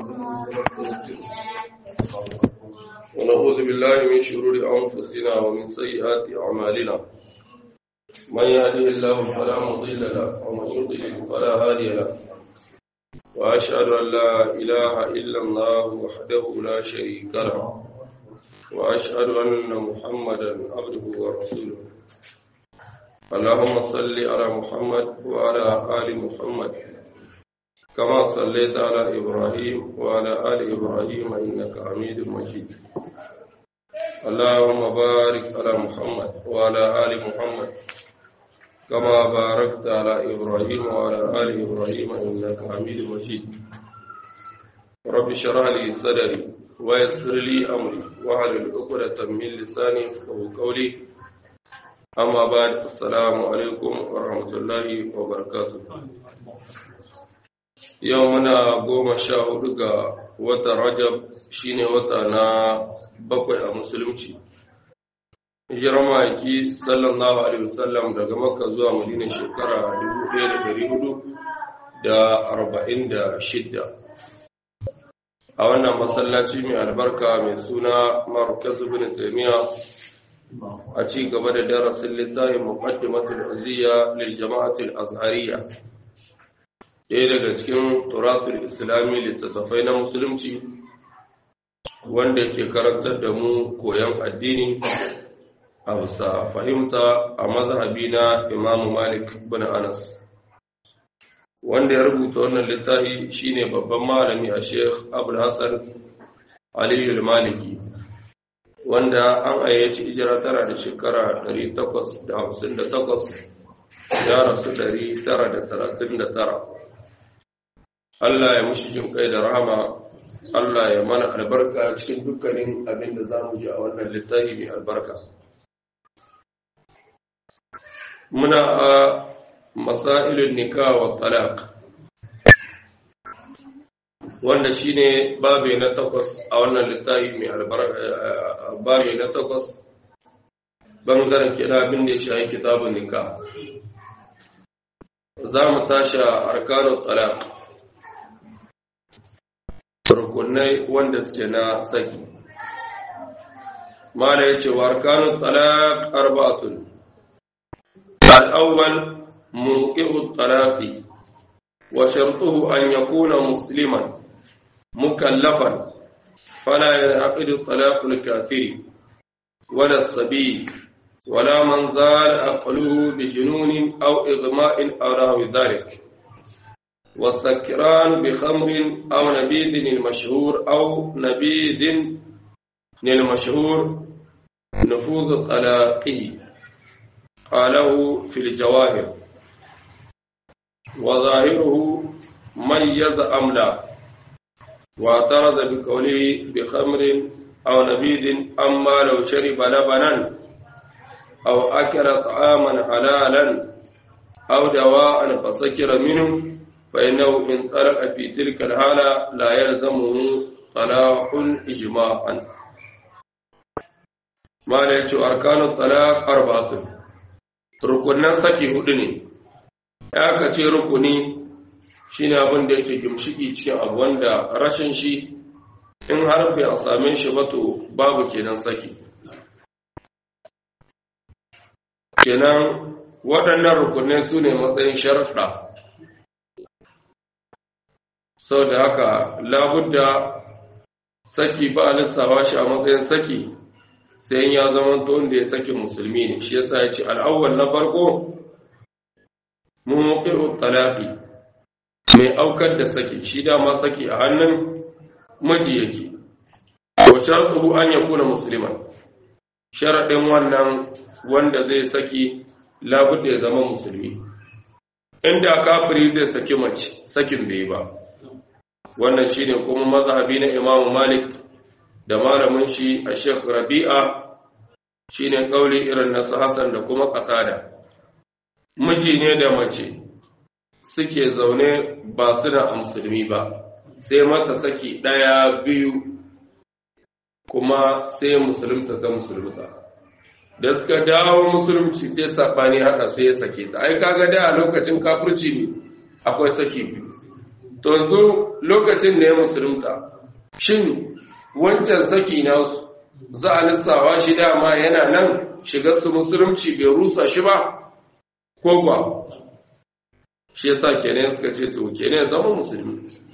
ونعوذ بالله من شرور أنفسنا ومن سيئات أعمالنا من يهده الله فلا مضل له ومن يضلل فلا هادي له وأشهد أن لا إله إلا الله وحده لا شريك له وأشهد أن محمدا عبده ورسوله اللهم صل على محمد وعلى آل محمد كما صليت على إبراهيم وعلى آل إبراهيم إنك حميد مجيد اللهم بارك على محمد وعلى آل محمد كما باركت على إبراهيم وعلى آل إبراهيم إنك حميد مجيد رب اشرح لي صدري ويسر لي أمري واحلل عقدة من لساني يفقهوا قولي أما بعد السلام عليكم ورحمة الله وبركاته yau muna goma sha hudu ga watan rajab shine wata na bakwai a musulunci hijirar ma'aiki sallallahu alaihi wasallam daga makka zuwa madina shekara 1446 a wannan masallaci mai albarka mai suna marukaz bin taimiyya a ci gaba da darasin littafin muqaddimatul aziya lil jama'atul azhariya ɗaya daga cikin turasul islami littattafai na musulunci wanda ke karantar da mu koyon addini a bisa fahimta a mazhabi na imamu malik bin anas wanda ya rubuta wannan littafi shine babban malami a sheikh abul hassan aliyu maliki wanda an ayyaci ijira tara da shekara 858 ya rasu 939 Allah ya mushi jin kai da rahama Allah ya mana albarka cikin dukkanin abin da za mu ji a wannan littafi mai albarka muna a masailun nika wa talaq wanda shine babe na takwas a wannan littafi mai albarka babe na takwas bangaren kira abin da ya shahi kitabun nika za mu tashi arkanun talaq rukunai wanda suke na saki mala ya ce warkanun talaq arba'atun al-awwal munqihu talaqi wa shartuhu an yakuna musliman mukallafan fala yaqidu talaq al-kafiri wala as-sabi ولا من زال عقله بجنون أو إغماء أو نحو ذلك والسكران بخمر أو نبيذ المشهور أو نبيذ المشهور نفوذ طلاقه قاله في الجواهر وظاهره ميز أم لا واعترض بقوله بخمر أو نبيذ أما لو شرب لبنا أو أكل طعاما حلالا أو دواء فسكر منه فإنه إن طرق في تلك الحالة لا يلزمه طلاق إجماعا ما ليش أركان الطلاق أربعة rukunan saki hudu ne ya ka ce rukuni shine abin da yake gimshiki cikin abu wanda rashin shi in har bai a same shi ba to babu kenan saki kenan waɗannan rukunai su ne matsayin sharaɗa sau da haka labudda saki ba a lissawa shi a matsayin saki sai ya zama wanda ya saki musulmi ne shi yasa ya ce al'awwal na farko mummukiru talafi mai aukar da saki shi dama saki a hannun maji yake wa sharɗu an ya kuna musulman sharaɗin wannan wanda zai saki labudda ya zama musulmi inda kafiri zai saki mace sakin bai ba wannan shine kuma mazhabi na Imam Malik da malamin shi a Sheikh Rabi'a shine kauli irin na Hassan da kuma Qatada miji ne da mace suke zaune ba su da musulmi ba sai mata saki daya biyu kuma sai musulunta ta musulunta da suka dawo musulunci sai sabani haka sai ya sake ta ai kaga da a lokacin kafirci ne akwai saki biyu to yanzu lokacin da ya musulunta shin wancan saki nasu za a lissawa shi dama yana nan shigar su musulunci bai rusa shi ba ko ba shi yasa kenan suka ce to kenan zama musulmi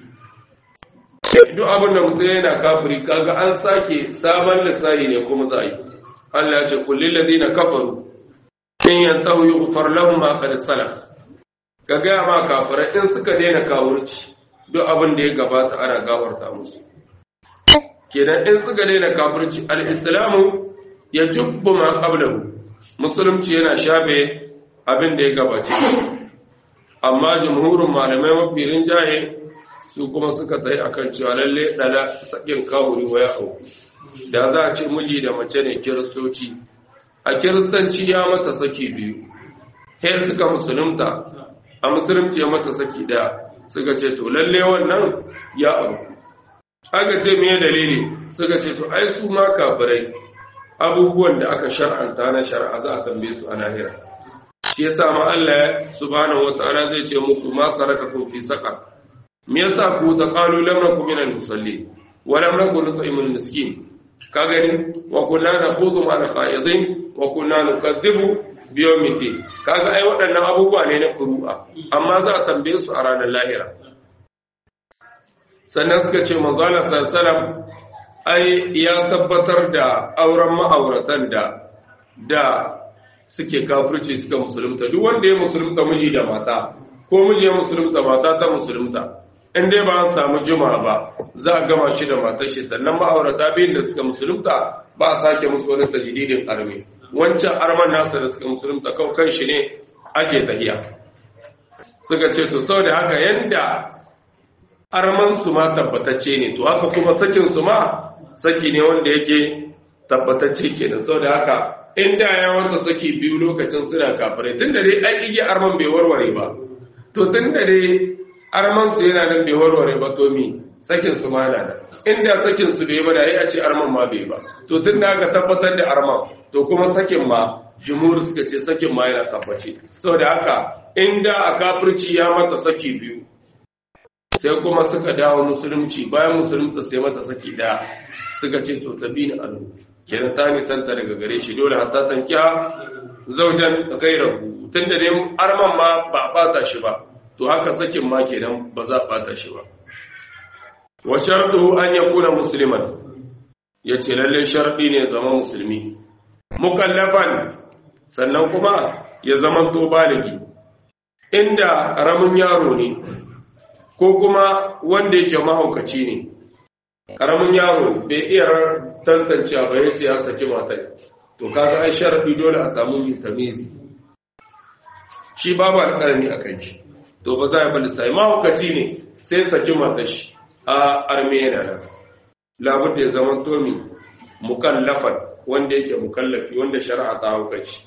duk abin da mutum yana kafiri kaga an sake sabon lissahi ne kuma za a yi Allah ya ce kullil ladina kafaru in yantahu yughfar lahum ma qad salaf ka ga ma kafirai in suka daina kawurci duk abin da ya gabata ana gafarta musu kenan in suka daina kafirci al-islamu ya jubbu ma qablahu musulunci yana shafe abin da ya gabace amma jumhurin malamai mafi rinjaye su kuma suka tsaye akan cewa lalle dala sakin kawuri wa ya hau da za a ce miji da mace ne kiristoci a kiristanci ya mata saki biyu sai suka musulunta a musulunci ya mata saki daya suka ce to lalle wannan ya abu aka ce me dalili suka ce to ai su ma kafirai abubuwan da aka shar'anta na shar'a za a tambaye su a lahira shi yasa ma Allah subhanahu wataala zai ce musu ma sarakakum fi saqar me yasa ku ta qalu lam nakum minal musallin wa lam nakun nut'imul miskin ka gani wa kunna nakhudhu ma al-qa'idin wa kunna nukazzibu bi yawmiddin kaga ai waɗannan abubuwa ne na furu'a amma za a tambaye su a ranar lahira sannan suka ce manzo Allah sallallahu ai ya tabbatar da auren ma'auratan da da suke kafirci suka musulunta duk wanda ya musulunta miji da mata ko miji ya musulunta mata ta musulunta in dai ba an samu juma ba za a gama shi da matar shi sannan ma'aurata biyun da suka musulunta ba a sake musu wani tajdidin arme wancan arman nasu da suka musulunta kawai kan shi ne ake tahiya suka ce to sau da haka yanda arman su ma tabbatacce ne to haka kuma sakin su ma saki ne wanda yake tabbatacce kenan sau da haka in da ya wanta saki biyu lokacin suna kafirai tun da dai an igi arman bai warware ba to tun da dai arman su yana nan bai warware ba to mi sakin su ma na nan inda sakin su bai ba da ya ce arman ma bai ba to tun da aka tabbatar da arman to kuma sakin ma jumhur suka ce sakin ma yana tabbace saboda haka inda a kafirci ya mata saki biyu sai kuma suka dawo musulunci bayan musulunta sai mata saki daya suka ce to tabi ni alu kenan ta nisanta daga gare shi dole hatta tankiya zaujan gairahu tunda dai arman ma ba a bata shi ba to haka sakin ma kenan ba za a bata shi ba wa shartu an yakuna musliman yace lalle sharadi ne zama musulmi mukallafan sannan kuma ya zama to baligi inda karamin yaro ne ko kuma wanda yake mahaukaci ne karamin yaro bai iya tantancewa ba yace ya saki matar to kaga ai sharadi dole a samu mitamizi shi babu alƙalami a kai shi to ba za a bali sai mahaukaci ne sai saki matar shi a armenia nan labar da ya zama tomi mukallafan wanda yake mukallafi wanda shari'a ta haukaci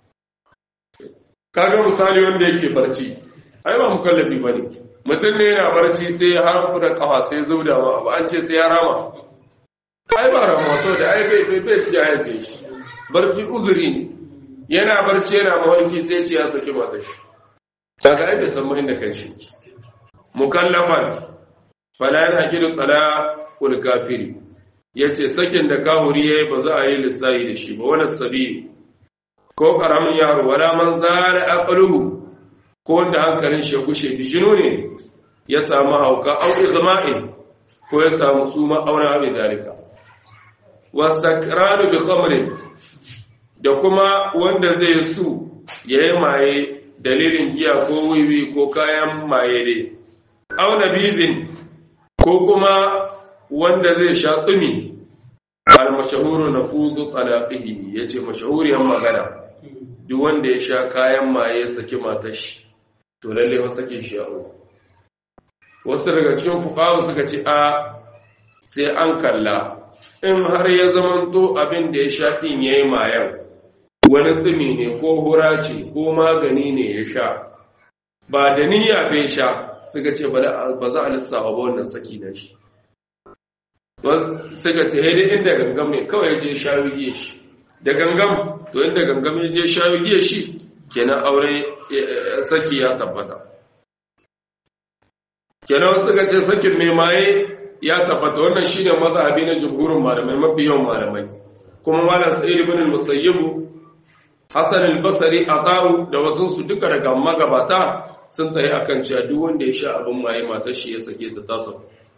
kaga misali wanda yake barci ai ba mukallafi bane mutum ne yana barci sai har da kafa sai zubda ma abu an ce sai ya rama ai ba rama so da ai bai bai bai ci ya ce shi barci uzuri ne yana barci yana mawanki sai ce ya saki matar shi daga ai bai san mai da kan shi mukallafan fala yana gidu tsala kul kafiri yace sakin da kahuri yayi ba za a yi lissahi da shi ba wala sabi ko karamin yaro wala man zara aqluhu ko wanda hankalin shi gushe bijino ne ya samu hauka au izma'in ko ya samu suma auna abin dalika wasakranu bi khamrin da kuma wanda zai su yayi maye dalilin giya ko wiwi ko kayan maye dai au nabibin ko kuma wanda zai sha tsumi al mashahuru nafudu talaqihi yace mashahuriyan magana duk wanda ya sha kayan maye saki matar shi to lalle wa sake shi a wasu daga cikin fuqaha suka ce a sai an kalla in har ya zamanto abin da ya sha din yayi mayan wani tsumi ne ko hura ce ko magani ne ya sha ba da niyya bai sha suka ce ba za a lissafa ba wannan saki na shi suka ce haidai inda gangam ne kawai ya je sha wigiye shi da gangam to inda gangam ya je sha wigiye shi kenan aure saki ya tabbata kenan suka ce sakin mai maye ya tabbata wannan shine mazhabi na jumhurin malamai mafi yawan malamai kuma malam sa'id ibn al-musayyib hasan al-basri ata'u da wasu su duka daga magabata sun tsaye akan cewa duk wanda ya sha abin maye matar shi ya sake ta tasa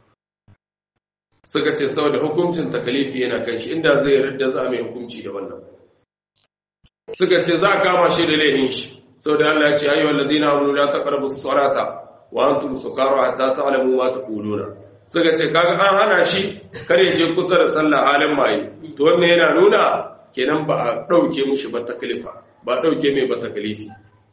suka ce saboda hukuncin takalifi yana kan shi inda zai yarda za mai hukunci da wannan suka ce za a kama shi da laifin shi saboda Allah ya ce ayyuhal ladina amanu la taqrabus salata wa antum sukara hatta ta'lamu ma taquluna suka ce kaga an hana shi kare je kusa da sallah halin maye to wannan yana nuna kenan ba a dauke mushi ba taklifa ba a dauke mai ba taklifi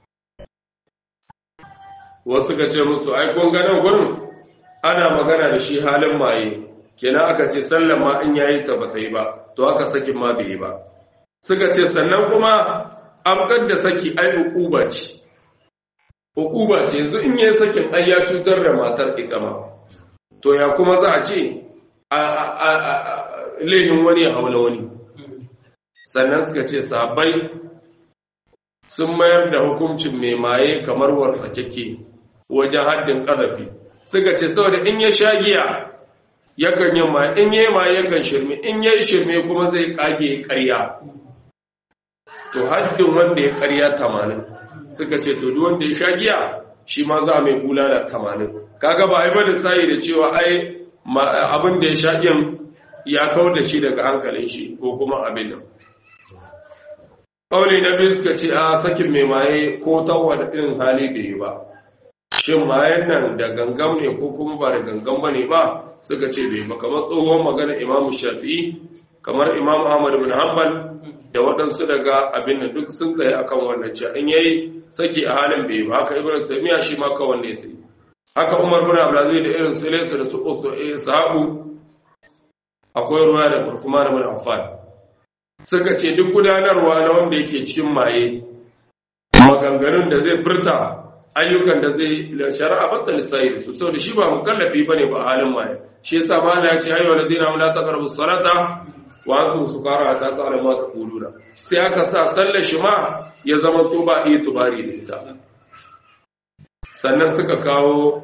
wasu suka ce musu ai kun ga nan gurin ana magana da shi halin maye kenan aka ce sallan ma in yayi ta ba ta yi ba to aka sakin ma bai yi ba suka ce sannan kuma abkar da saki ai uquba ce uquba ce yanzu in yayi sakin ai ya cutar da matar ita ma to ya kuma za a ce a lehin wani ya haula wani sannan suka ce sahabbai sun mayar da hukuncin mai maye kamar wartsakeke wajen haddin ƙazafi suka ce saboda in ya sha giya yakan yi ma in yi ma yakan shirme in yi shirme kuma zai kage ƙarya to haddin wanda ya ƙarya tamanin suka ce to duk wanda ya sha giya shi ma za mai bulala tamanin kaga ba ai ba da sai da cewa ai abin da ya sha giyan ya kawar da shi daga hankalin shi ko kuma abin nan ƙauli na biyu suka ce a sakin mai maye ko tawa da irin hali bai yi ba shin mayan nan da gangam ne ko kuma ba da gangam ba ne ba suka ce bai ba kamar tsohon magana imamu shafi'i kamar imamu ahmad bin hanbal da waɗansu daga abin da duk sun tsaye akan wannan ce an yayi saki a halin bai ba haka ibnu taymiya shi ma kawai ne ta yi haka umar bin abdulaziz da irin su laysa da su usu sahabu akwai ruwa da usman bin affan suka ce duk gudanarwa na wanda yake cikin maye maganganun da zai furta ayyukan da zai shari'a batta lissahi da su saboda shi ba mukallafi bane ba halin maye shi yasa ma Allah ya ce ayyuhal ladina la taqrabu salata wa antum sukara ta ta'ala ma taquluna sai aka sa sallar shi ma ya zama to ba iya tubari da ita sannan suka kawo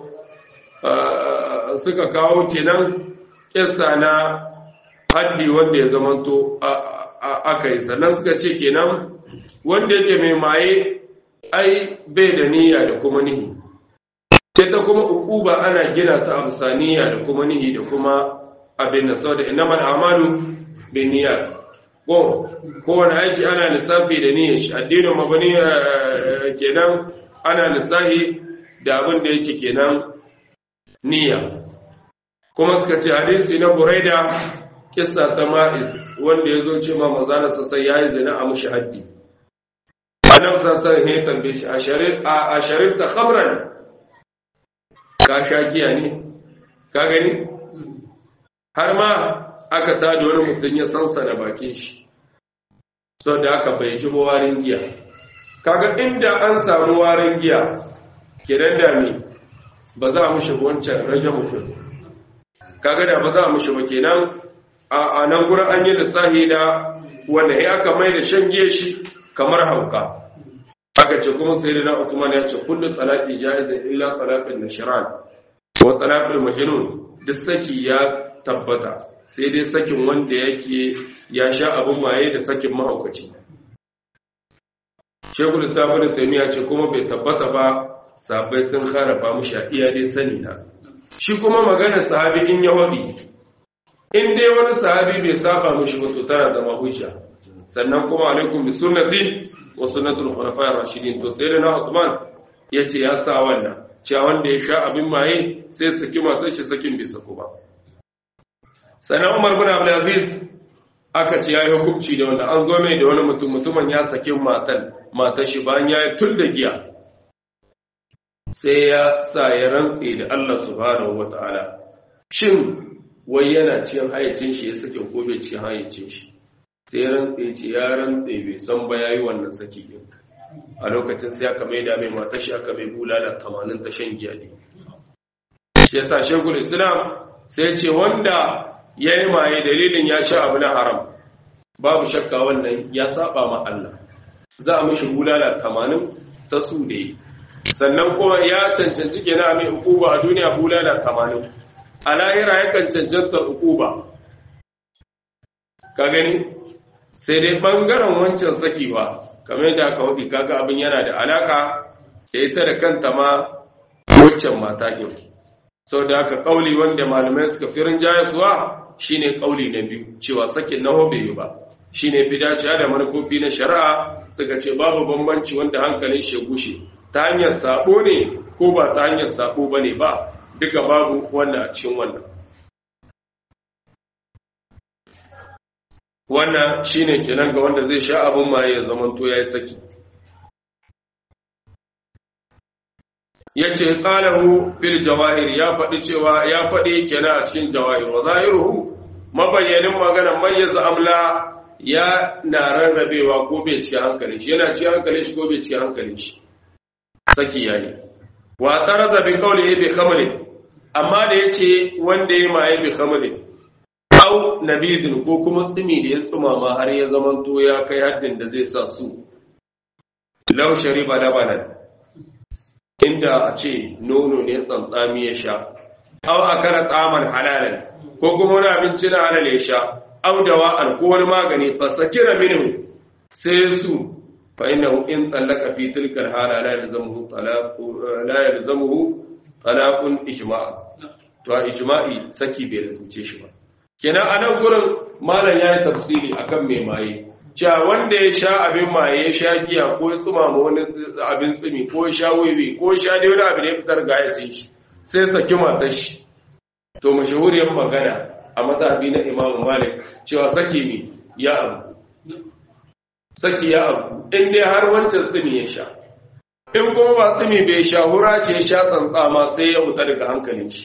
suka kawo kenan kissa na haddi wanda ya zama to aka yi sannan suka ce kenan wanda yake mai maye ai bai da niyya da kuma nihi sai ta kuma ukuba ana gina ta amsa niyya da kuma nihi da kuma abin da sau da inamal amalu bin niyya ko kowane aiki ana lissafi da niyyar shi addinin mabani kenan ana lissafi da abin da yake kenan niyya kuma suka ce hadisi na buraida kissa ta ma'is wanda ya zo ce ma mazanarsa sai ya yi zina a mushi haddi annabi sassan ya tambaye shi a sharifta khamran ka sha giya ne ka gani har ma aka tada wani mutum ya sansa da bakin shi sau da aka bai ji warin giya kaga inda an samu warin giya kiran da ne ba za a mushi wancan raja mutum kaga da ba za a mushi ba kenan a nan gurin an yi lissahi da wanda ya aka mai da shan giya shi kamar hauka aka ce kuma sai da na Usman ya ce kullu talaqi jaizun illa talaqin nashran wa talaqul majnun duk saki ya tabbata sai dai sakin wanda yake ya sha abin maye da sakin mahaukaci Shekul Islam Ibn Taymiyyah ce kuma bai tabbata ba sabai sun harafa mushi a iya dai sani na shi kuma maganar sahabi in ya wadi in dai wani sahabi bai saba mushi ba to tana zama hujja sannan kuma alaikum bi sunnati wa sunnatul khulafa'ir rashidin to sai na Usman yace ya sa wannan cewa wanda ya sha abin maye sai saki matar shi sakin bai sako ba sannan Umar bin Abdul Aziz aka ce yayi hukunci da wanda an zo mai da wani mutum mutumin ya saki matan matar shi bayan ya tul da giya sai ya sa ya rantse da Allah subhanahu wataala shin wai yana cikin hayyacin shi ya sake ko bai cikin hayyacin shi sai rantse ce ya rantse bai san ba yayi wannan saki din a lokacin sai aka mai da mai mata shi aka mai bulala 80 ta shan giya ne shi yasa shekul islam sai ce wanda yayi maye dalilin ya sha abu na haram babu shakka wannan ya saba ma Allah za a mishi bulala 80 ta su da sannan kuma ya cancanci kenan mai hukuba a duniya bulala tamanin a lahira yakan cancanta hukuba ka gani sai dai bangaren wancan sakewa kamar yadda aka wuce kaga abin yana da alaka da ita da kanta ma waccan mata ɗin sau da aka kauli wanda malamai suka firin jayasuwa shine kauli na biyu cewa sakin na hobe yi ba shine fi dacewa da manufofi na shari'a suka ce babu bambanci wanda hankalin shi gushe ta hanyar sabo ne ko ba ta hanyar sabo ba ne ba duka babu wannan a cikin wannan wannan shine kenan ga wanda zai sha abin maye ya zamanto ya yi saki ya ce ƙalahu fil jawahir ya faɗi cewa ya faɗi kenan a cikin jawahir wa zahiruhu mabayyanin maganar mayyaza amla ya na rarrabewa ko bai ci hankali shi yana ci hankali shi ko bai ci hankali shi saki yayi wa tarada bi qawlihi bi khamli amma da yace wanda ya maye bi khamli au nabidin ko kuma tsimi da ya tsumama har ya zamanto ya kai haddin da zai sa su law shariba labanan inda a ce nono ne tsantsami ya sha au akara tsaman halalan ko kuma wani abinci na halal ya sha au dawa'an ko wani magani fa sakira minhu sai su fa innahu in tsallaka fi tilkal hala la yalzamuhu talaqu la yalzamuhu talaqun ijma'a to a ijma'i saki bai lazumce shi ba kenan a nan gurin malam ya yi tafsiri akan mai maye cewa wanda ya sha abin maye ya sha giya ko ya tsumama wani abin tsumi ko ya sha wiwi ko ya sha dai wani abin ya fitar ga ya shi sai saki matar shi to mashahuriyar magana a mazhabi na imamu malik cewa saki ne ya abu saki ya abu in dai har wancan tsumi ya sha in kuma ba tsumi bai sha hura ce ya sha tsantsama sai ya fita daga hankalin shi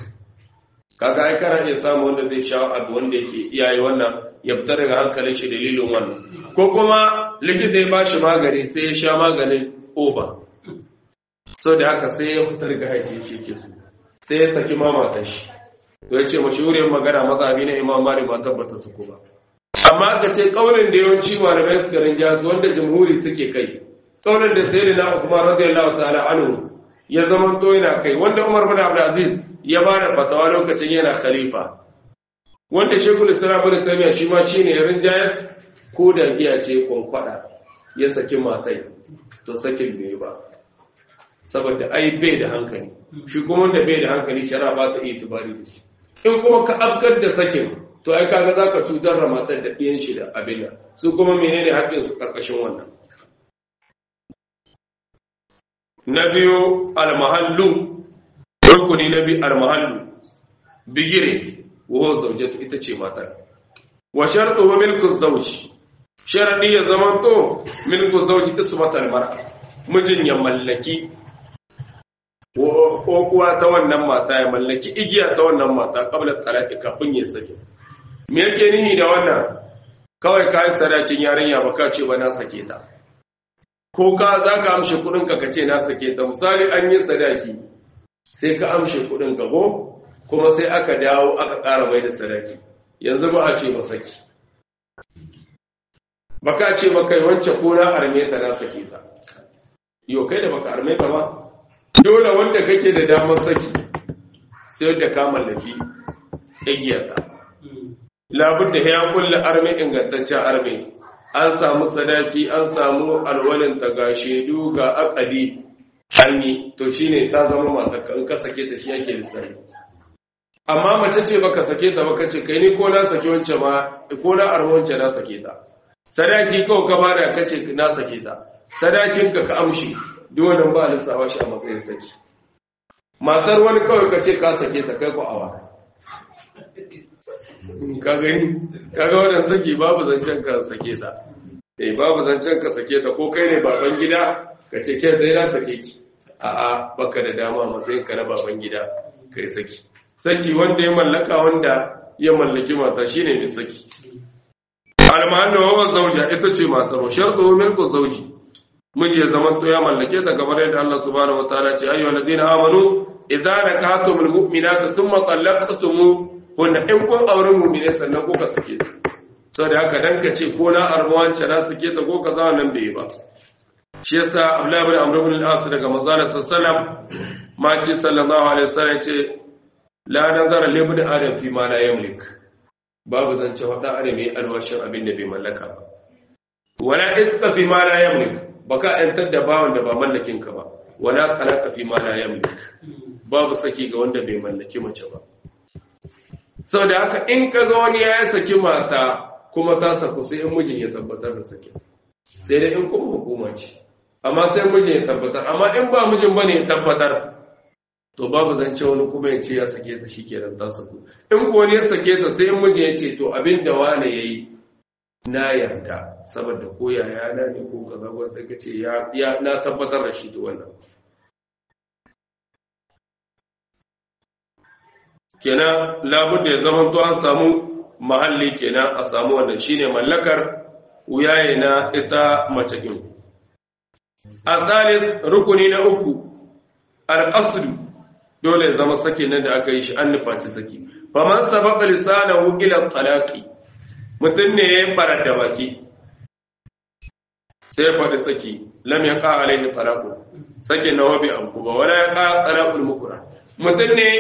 kaga ai kana iya samu wanda zai sha abu wanda yake iyaye wannan ya fita daga hankalin shi dalilin wannan ko kuma likita ya bashi magani sai ya sha maganin over so da haka sai ya fita daga haici shi ke su sai ya saki mamatan shi to ya ce mashahuriyar magana mazhabi na imam malik ba tabbata su ba amma aka ce kaulin da yawanci malamai suka rinja su wanda jamhuri suke kai kaulin da sayyidina usman radiyallahu ta'ala anhu ya zama to yana kai wanda umar bin abdul aziz ya ba da fatawa lokacin yana khalifa wanda shekul islam bin tamiya shi ma shine rinjayas ko da giya ce kwankwada ya saki matai to sakin bai ba saboda ai bai da hankali shi kuma wanda bai da hankali shara ba ta iya tubari da shi in kuma ka afkar da sakin to ai kaga zaka cutar da matar da ɗiyan shi da abin su kuma menene haƙƙin su karkashin wannan na biyu almahallu rukuni na biyu almahallu bigire wa zaujatu ita ce matar wa shartuhu milku zawji sharadi ya zama to milku zawji ismatal mar'a mijin ya mallaki ko kuwa ta wannan mata ya mallaki igiya ta wannan mata kabla talaqi kafin ya sake me yake nihi da wannan kawai kai sadakin yarinya baka ce ba na sake ta ko ka zaka amshi kudin ka kace na sake ta misali an yi sadaki sai ka amshe kudin ka ko kuma sai aka dawo aka ƙara mai da sadaki yanzu ba a ce ba saki baka ce ba kai wance ko na arme ta na sake ta yau kai da baka arme ta ba dole wanda kake da damar saki sai da ka mallaki igiyarta labun da ya kulle arme ingantaccen arme an samu sadaki an samu alwalin ta ga shaidu ga akali an yi to shine ta zama matarka in ka sake ta shi yake lissafi amma mace ce baka sake ta baka ce kai ni ko na sake wance ma ko na arme wance na sake ta sadaki kawai ka bada ka ce na sake ta sadakin ka ka amshi dole ba lissawa shi a matsayin saki matar wani kawai ka ce ka sake ta kai ku awa ka gani ka ga wannan saki babu zancen ka sake ta eh babu zancen ka sake ta ko kai ne baban gida ka ce ke zai na sake ki a'a baka da dama matsayin ka na baban gida kai saki saki wanda ya mallaka wanda ya mallaki mata shine mai saki almahanna wa zawja ita ce matar shartu milku zawji miji ya zama to ya mallake ta kamar yadda Allah subhanahu wataala ce ayyuhal ladina amanu idza nakatumul mu'minati thumma talaqtum hunna in kun auren mu'mine sannan kuka sake su saboda haka dan ka ce ko na arwance na sake ta ko kaza nan bai ba shi yasa Abdullah ibn Amr ibn al-As daga manzon sallallahu maki sallallahu alaihi wasallam ce la nazara li ibn adam fi ma la yamlik babu zance wada adam yi alwashin abin da bai mallaka ba wala itqa fi ma la yamlik baka yantar da bawon da ba mallakin ka ba wala qalaka fi ma la yamlik babu saki ga wanda bai mallaki mace ba saboda haka in ka ga wani ya saki mata kuma ta saku sai in mijin ya tabbatar da sakin sai dai in kuma hukuma ce amma sai mijin ya tabbatar amma in ba mijin bane ya tabbatar to babu zance wani kuma ya ce ya sake ta shi kenan ta saku in ko wani ya sake ta sai in mijin ya ce to abin da wani ya yi na yarda saboda ko yaya na ne ko kaza ko sai ka ce ya na tabbatar da shi to wannan kenan labudda ya zama to an samu mahalli kenan a samu wannan shine mallakar wuyaye na ita mace din al rukuni na uku al dole ya zama sake nan da aka yi shi an nufaci saki faman sabaqa lisanahu ila talaqi mutun ne ya fara da baki sai ya faɗi saki lam yaqa alaihi talaqu sake na wabi an kuma wala yaqa talaqul mukra mutun ne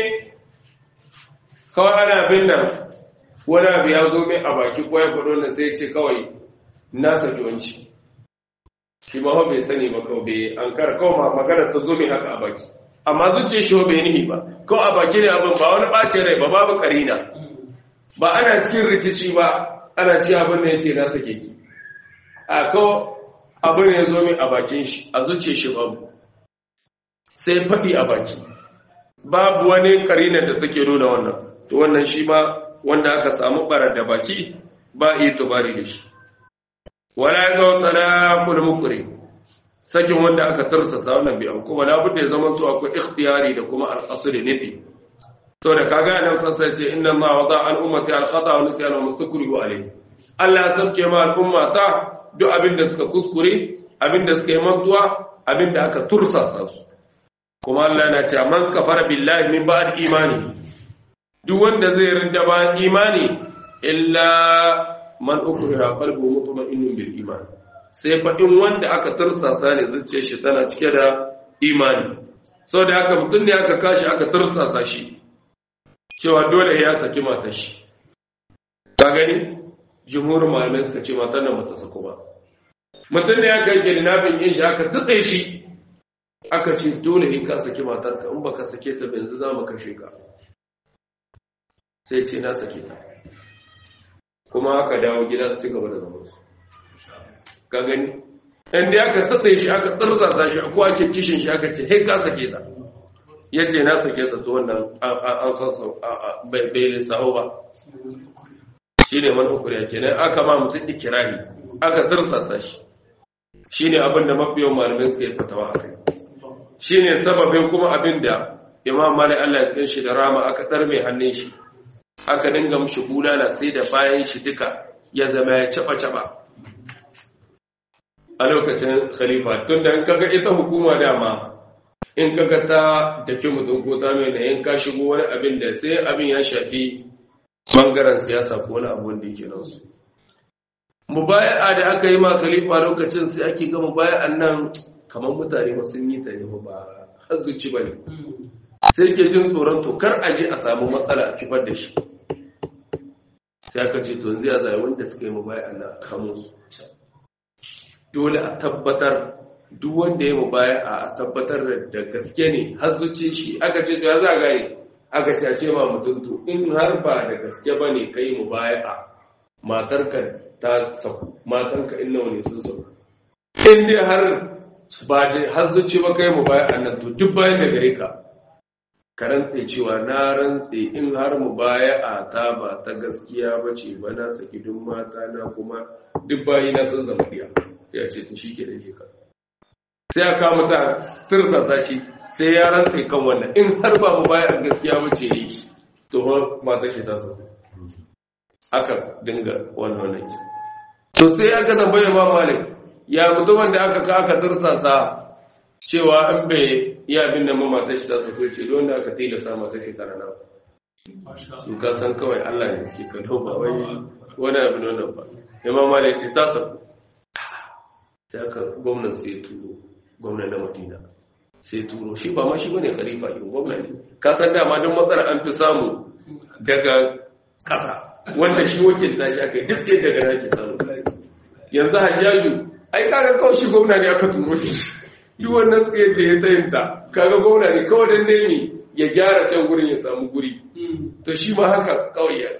kawai ana bin nan wani abu ya zo mai a baki ko ya faɗo na sai ce kawai na saki wanci shi ma bai sani ba kawai bai an kara kawai magana ta zo mai haka a baki amma zuciya shi bai nihi ba kawai a baki ne abin ba wani ɓace rai ba babu karina ba ana cikin rikici ba ana ci abin da ya ce na sake ki a kawai abin ya zo mai a bakin shi a zuciya shi babu sai faɗi a baki babu wani karina da take nuna wannan to wannan shi ma wanda aka samu barar da baki ba yi tubari da shi wala ya ga talaqul mukri sakin wanda aka tarsasa wannan bi kuma la budda ya zama to akwai ikhtiyari da kuma al-asl nafi to da kaga nan sassa ce inna ma wada al ummati al khata wa nisyan wa mustakrihu alayhi Allah ya sauke ma al ummata duk abin da suka kuskure abin da suka yi mantuwa abin da aka tursasa su kuma Allah yana cewa man kafara billahi min ba'd imani duk wanda zai rinda ba imani illa man ukriha qalbu mutma'innun bil iman sai fa in wanda aka tursasa ne zuciyar shi tana cike da imani saboda haka mutum ne aka kashi aka tursasa shi cewa dole ya saki matar shi ka gani jumhurin malamai suka ce matar nan bata sako ba mutum ne aka yi kidnapping din shi aka tutse shi aka ce dole in ka saki matarka in baka sake ta yanzu za mu kashe ka sai ce na sake ta kuma aka dawo gida su ci gaba da zaman su ka gani inda aka tatsaye shi aka tsarzasa shi ko ake kishin shi aka ce hei ka sake ta ya ce na sake ta to wannan an san bai saho ba shi ne man hukuriya kenan aka ma mutum ikirari aka tsarzasa shi shi ne abin da mafiyan malamai suka yi fatawa a kai shi ne sababin kuma abin da imam malik allah ya cikin shi da rama aka ɗar mai hannun shi aka dinga mushi bulala sai da bayan shi duka ya zama ya caba-caba a lokacin khalifa tun da in kaga ita hukuma dama in kaga ta dake mutum ko ta mai da in ka shigo wani abin da sai abin ya shafi bangaren siyasa ko wani abu wanda yake nan su mubaya'a da aka yi ma khalifa lokacin sai ake ga mubaya'an nan kamar mutane ba sun yi ta ne ba hazzuci ba ne sai ke jin tsoron to kar a je a samu matsala a kifar da shi sai aka ce to yanzu ya zai wanda suka yi mubaya'an nan kamo su dole a tabbatar duk wanda ya mubaya a tabbatar da gaske ne har zuci shi aka ce to ya za gane aka ce a ce ma mutum to in har ba da gaske ba ne kai mubaya a matarka ta sauku matanka in nawa ne sun sauku in dai har ba da har zuci ba kai mubaya a nan to duk bayan da gare ka ka rantse cewa na rantse in har mubaya a ta ba ta gaskiya ba ce ba na saki duk mata na kuma duk bayi na sun zama diya ya ce to shi ke da ka sai aka mutu tursasa shi sai ya rantsa kan wannan in har ba mu bayan gaskiya wuce yi to mata shi ta so aka dinga wannan wannan to sai aka tambaye ma malik ya mutumin da aka ka aka tursasa cewa in bai iya abin da mata shi ta so ko ce don da aka tilasa mata shi tara na su ka san kawai Allah ne suke kallo ba wai wani abin wannan ba imam malik ce ta so sai aka gwamnan sai turo gwamnan na madina sai turo shi ba ma shi bane khalifa din gwamna ne ka san dama don matsala an fi samu daga ƙasa wanda shi wakilta shi aka yi duk yadda daga nake samu yanzu hajjaju ai kaga kawai shi gwamna ne aka turo shi duk wannan tsayar da ya tsayinta kaga gwamna ne kawai dan nemi ya gyara can gurin ya samu guri to shi ma haka kawai ya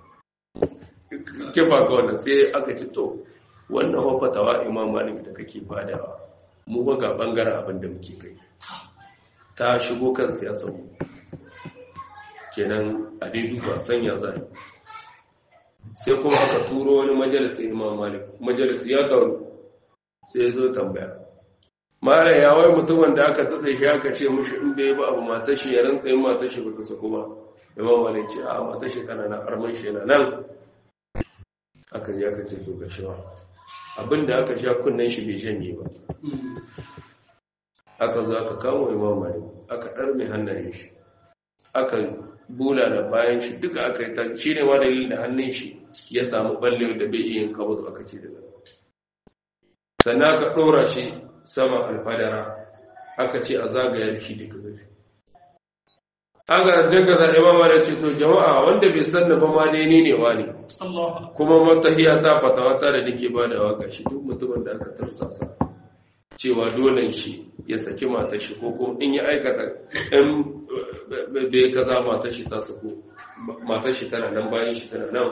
kifa ga wannan sai aka ci to wannan wafatawa imam malik da kake fadawa mu ba ga bangaren abin da muke kai ta shigo kan siyasar mu kenan a dai duba sanya zai sai kuma aka turo wani majalisi imam malik majalisi ya taru sai ya zo tambaya mara ya wai mutumin da aka tsatsa shi aka ce mushi in bai ba abu matar shi ya rantsa yin matar shi baka saku ba imam malik ce a matar shi kana na arman shi yana nan aka ji aka ce to ga shi abinda aka sha kunnen shi bai janye ba aka zo aka kamo imam malik aka ɗarme hannayen shi aka bula da bayan shi duka aka yi ta shi ne ma dalilin da hannun shi ya samu balle da bai iya yin kabutu aka ce daga sannan aka ɗora shi sama alfadara aka ce a zagayar shi duka gafi aka daga zaɗe ma da ce to jama'a wanda bai san da ba ma dai ni ne wa ne kuma matahiya ta fatawa ta da nake ba da waka shi duk mutumin da aka tarsasa cewa dole shi ya saki matar shi ko kuma in ya aikata in bai kaza matar shi ta sako matar shi tana nan bayan shi tana nan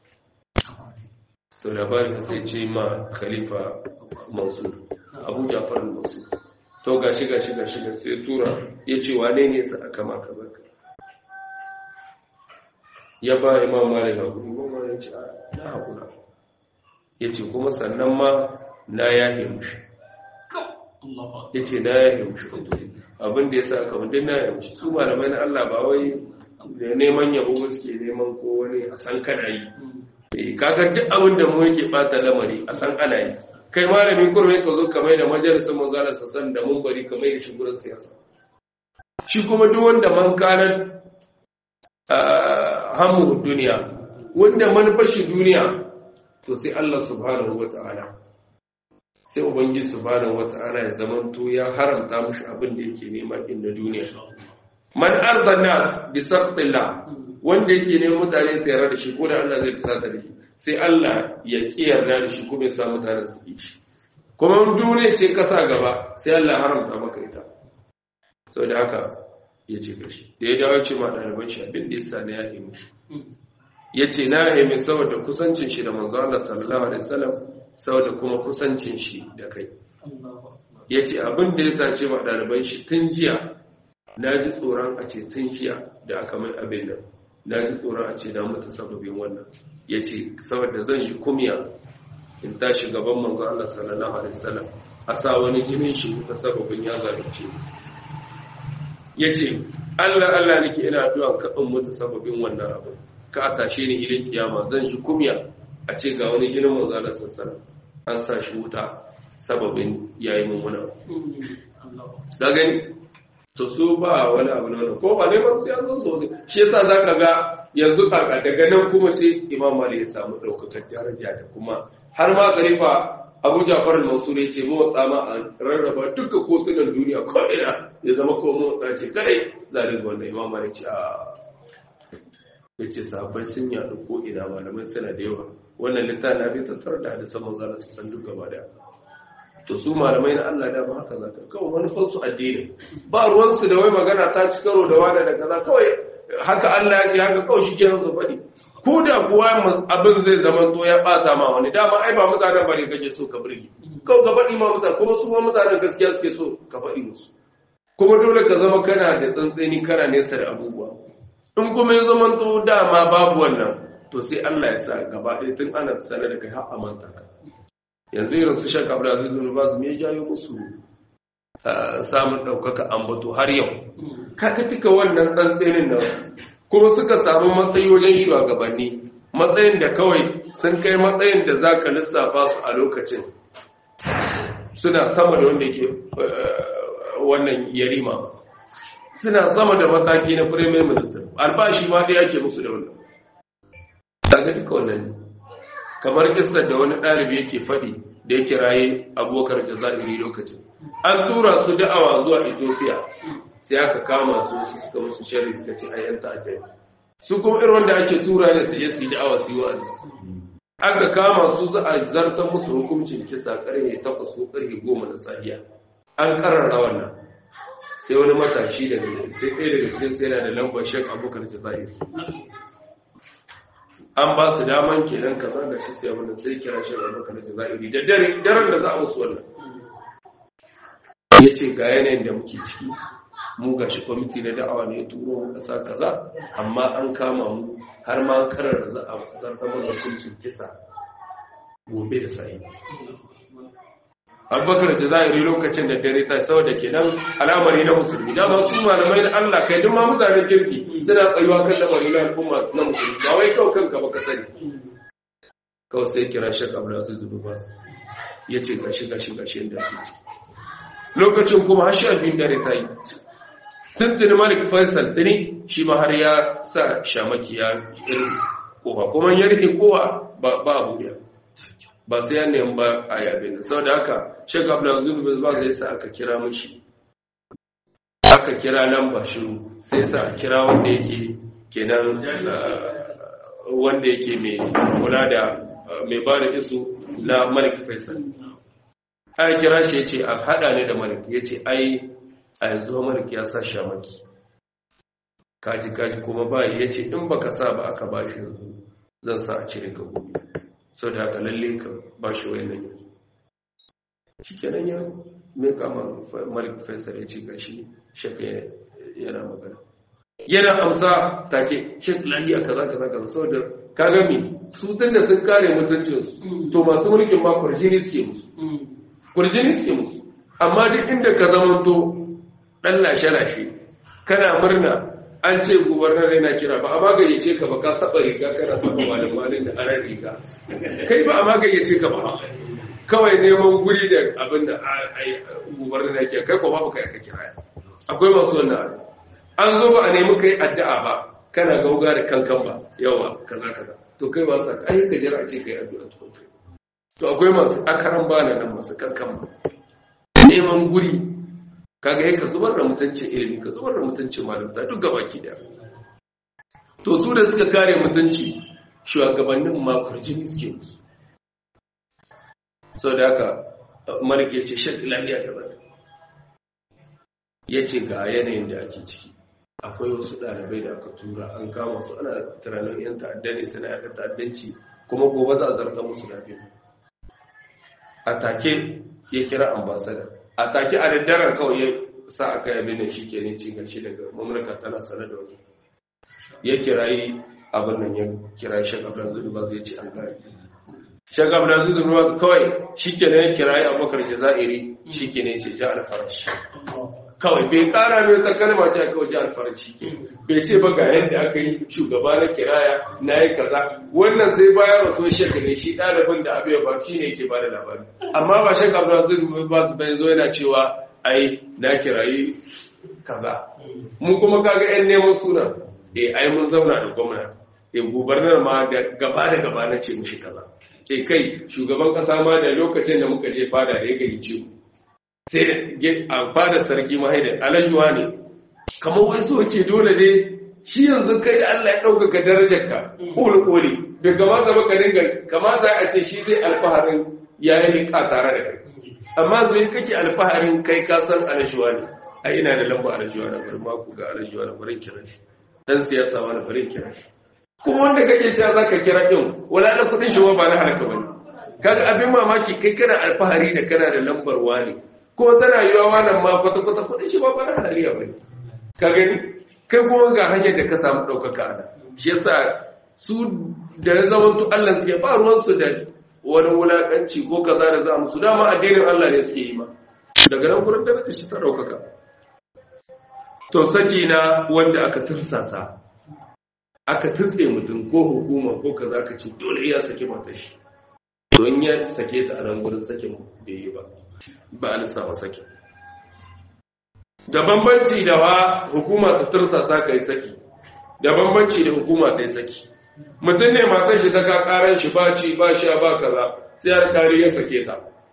to labarin sai ce ma khalifa mansur abu jafar mansur to gashi gashi gashi da sai tura ya ce wane ne sa aka maka baka ya ba imam malik hakuri imam malik ce na hakura ya ce kuma sannan ma na yahe mushi ya ce na yahe mushi abin da ya sa aka wundin na yahe mushi su malamai na Allah ba wai da neman yabo suke neman ko wani a san kana yi kaga duk abin da mu yake bata lamari a san ana yi kai malami kurme ka zo kamar da majalisar manzala sassan da mun bari kamar da shugurar siyasa shi kuma duk wanda man kanar hamu duniya wanda manufar shi duniya to sai Allah subhanahu wata'ala sai ubangiji subhanahu wata'ala ya zamanto ya haramta mushi abin da yake nema din na duniya man arda nas bi saqtillah wanda yake neman mutane su yarda da shi ko da Allah zai fusata da shi sai Allah ya ki yarda da shi kuma ya sa mutane su yi shi kuma duniya ce kasa gaba sai Allah haramta maka ita saboda haka ya ce gashi da ya dawo ce ma ɗaliban shi abin da ya sa na ya yi mushi ya ce na yi mai saboda kusancin shi da manzo Allah sallallahu alaihi wasallam saboda kuma kusancin shi da kai ya ce abin da ya sa ce ma ɗaliban shi tun jiya na ji tsoron a ce tun jiya da aka mai abin nan na ji tsoron a ce na mutu sababin wannan ya ce saboda zan ji kumya in tashi gaban manzo Allah sallallahu alaihi wasallam a sa wani jinin shi ta sababin ya zalunce ya ce Allah Allah nake ina addu'a ka in mutu sababin wannan abu ka a tashe ni ilin kiyama zan ji kumya a ce ga wani jinin manzo Allah sallallahu alaihi wasallam an sa shi wuta sababin yayi mun wani ga gani to su ba wani abu na wani ko ba neman sai an zo sosai shi yasa zaka ga yanzu kaka daga nan kuma sai imam mali ya samu daukakar daraja da kuma har ma khalifa abu jafar al-mansur ya ce motsa ma a rarraba duka kotunan duniya ko ina ya zama ko motsa ce kadai zarin wannan imam mali ce a ya ce sahabbai sun yaɗu ko ina malamai suna da yawa wannan littafin na bai tattara da hadisan manzala su san duk gaba daya to su malamai na Allah da ba haka zaka kawai manufar su addini ba ruwan su da wai magana ta ci karo da wani da kaza kawai haka Allah ya ce haka kawai shi ke su faɗi ko da kuwa abin zai zama to ya ɓata ma wani dama ai ba mutanen bane kake so ka burge kawai ka faɗi ma mutane kuma su ma mutanen gaskiya suke so ka faɗi musu kuma dole ka zama kana da tsantseni kana nesa da abubuwa in kuma ya zama to dama babu wannan to sai Allah ya sa gaba ɗaya tun ana sanar da kai har a manta ka yanzu irin su shaka abu da zai zuwa ba su me jayo musu samun ɗaukaka ambato har yau kaka tuka wannan tsantsenin nan kuma suka samu matsayi wajen shugabanni matsayin da kawai sun kai matsayin da za ka lissafa su a lokacin suna sama da wanda ke wannan yarima suna sama da mataki na premier minister albashi ma da yake musu da wannan daga duka wannan kamar kisar da wani ɗalibi yake faɗi da ya kiraye abokar jazairi lokacin an tura su da'awa zuwa ethiopia sai aka kama su su suka musu shari suka ce a yan ta'addai su kuma irin wanda ake tura ne su je su yi da'awa su yi wa'azi aka kama su za a zartar musu hukuncin kisa karfe takwas ko karfe goma na safiya an karara wannan sai wani matashi daga sai ɗaya daga cikin sai yana da lambar shek abokar jazairi an ba su daman kenan kaza da shi sai abin sai kira shi da maka da zahiri da dare daren da za a musu wannan ya ce ga yanayin da muke ciki mu ga shi kwamiti na da'awa ne ya turo mu kasa kaza amma an kama mu har ma karar za a zartar mana hukuncin kisa gobe da sa'i abubakar da zahiri lokacin da dare ta saboda kenan al'amari na musulmi dama su malamai na Allah kai duk ma mutanen kirki suna tsayuwa kan lamari na al'umma na musulmi ba wai kawai kanka baka sani kawai sai kira shek abdulaziz bin bas ya ce gashi gashi gashi yadda ake ci lokacin kuma har sha biyun dare ta yi tuntuni malik faisal tuni shi ma har ya sa shamaki ya irin kowa kuma ya rike kowa ba a buɗe ba sai ya nemi ba a yabe ne sau da haka shek abdulaziz bin bas zai sa aka kira mashi aka kira nan ba shiru sai sa a kira wanda yake kenan wanda yake mai kula da mai ba da isu na malik faisal a kira shi ya ce a haɗa ne da malik ya ce ai a yanzu malik ya sa shamaki kaji kaji kuma ba ya ce in baka sa ba aka ba shi yanzu zan sa a cire ka gobe sau da haka lalle ka ba shi wayannan yanzu shi kenan ya mai kama malik faisal ya ce gashi shaka yana magana yana amsa take shek lahiya kaza kaza kaza saboda ka gami su tunda sun kare mutuncinsu to masu mulkin ma kurjini suke musu kurjini suke musu amma duk inda ka zamanto dan lashe-lashe kana murna an ce gubernar yana kira ba a magayyace ka ba ka saba riga kana saba malin malin da aran riga kai ba a magayyace ka ba kawai neman guri da abin da gubernar yake kai ko babu kai ka kira akwai masu wannan an zo ba a nemi kai addu'a ba kana gauga da kankan ba yawa kaza kaza to kai ba sa ai ka jira a ce kai addu'a to to akwai masu akaran bana nan masu kankan ba neman guri kaga yake ka zubar da mutuncin ilimi ka zubar da mutuncin malamta duk gabaki da to su da suka kare mutunci shugabannin ma kurjini suke musu sau da haka marike ce shek lafiya gaba ya ce ga yanayin da ake ciki akwai wasu ɗalibai da aka tura an kama su ana tunanin yan ta'adda ne suna yaka ta'addanci kuma gobe za a zarta musu lafiya a take ya kira ambasada a take a daddaren kawai ya sa aka yabe da shi ke ne cin gashi daga mamlaka tana sanar da wani ya kirayi abin nan ya kira shek abdulaziz ba zai ce an gari shek abdulaziz ba kawai shi ke ne ya kirayi abubakar jazairi shi ke ne ce ja alfarashi kawai bai kara mai ta kalma ce aka waje alfarashi ke bai ce ba ga yadda aka yi shugaba na kiraya na yi kaza wannan sai bayan rasu shek ne shi ɗalibin da abu ya ba shi ne ke ba da labari amma ba shek abdulaziz ba su bai zo yana cewa ai na kirayi kaza mu kuma kaga yan neman suna eh ai mun zauna da gwamna eh gubernar ma da gaba da gaba na ce mushi kaza eh kai shugaban kasa ma da lokacin da muka je fada da ya gari ce sai a fada sarki mahaida alajuwa ne kamar wai so ce dole ne shi yanzu kai da Allah ya ɗaukaka darajarka ƙoli ƙoli da gama gaba ka dinga kamata a ce shi zai alfaharin yayin ka tare da kai amma zai kake alfaharin kai ka san alajuwa ne a ina da lamba alajuwa na bari maku ga alajuwa na bari kira shi dan siyasa wani bari kira shi kuma wanda kake cewa zaka kira din wala na kudin shi ba na halaka bane kaga abin mamaki kai kana alfahari da kana da lambar wani ko tana yiwa wannan ma kwata kwata kudin shi ba ba na halaliya bane ka gani kai kuma ga hanyar da ka samu daukaka ana shi yasa su da ya zama to Allah suke ba ruwan su da wani wulakanci ko kaza da za mu su dama addinin Allah ne suke yi ma daga nan gurin da shi ta daukaka to saki na wanda aka tursasa aka tutse mutum ko hukuma ko kaza ka ce dole ya saki mata shi don ya sake ta a nan gurin sakin bai yi ba ba a lissafa sakin da bambanci da wa hukuma ta tursasa ka yi saki da bambanci da hukuma ta yi saki mutum ne matan shi ta ka karan shi ba ci ba sha ba kaza sai alkali ya sake ta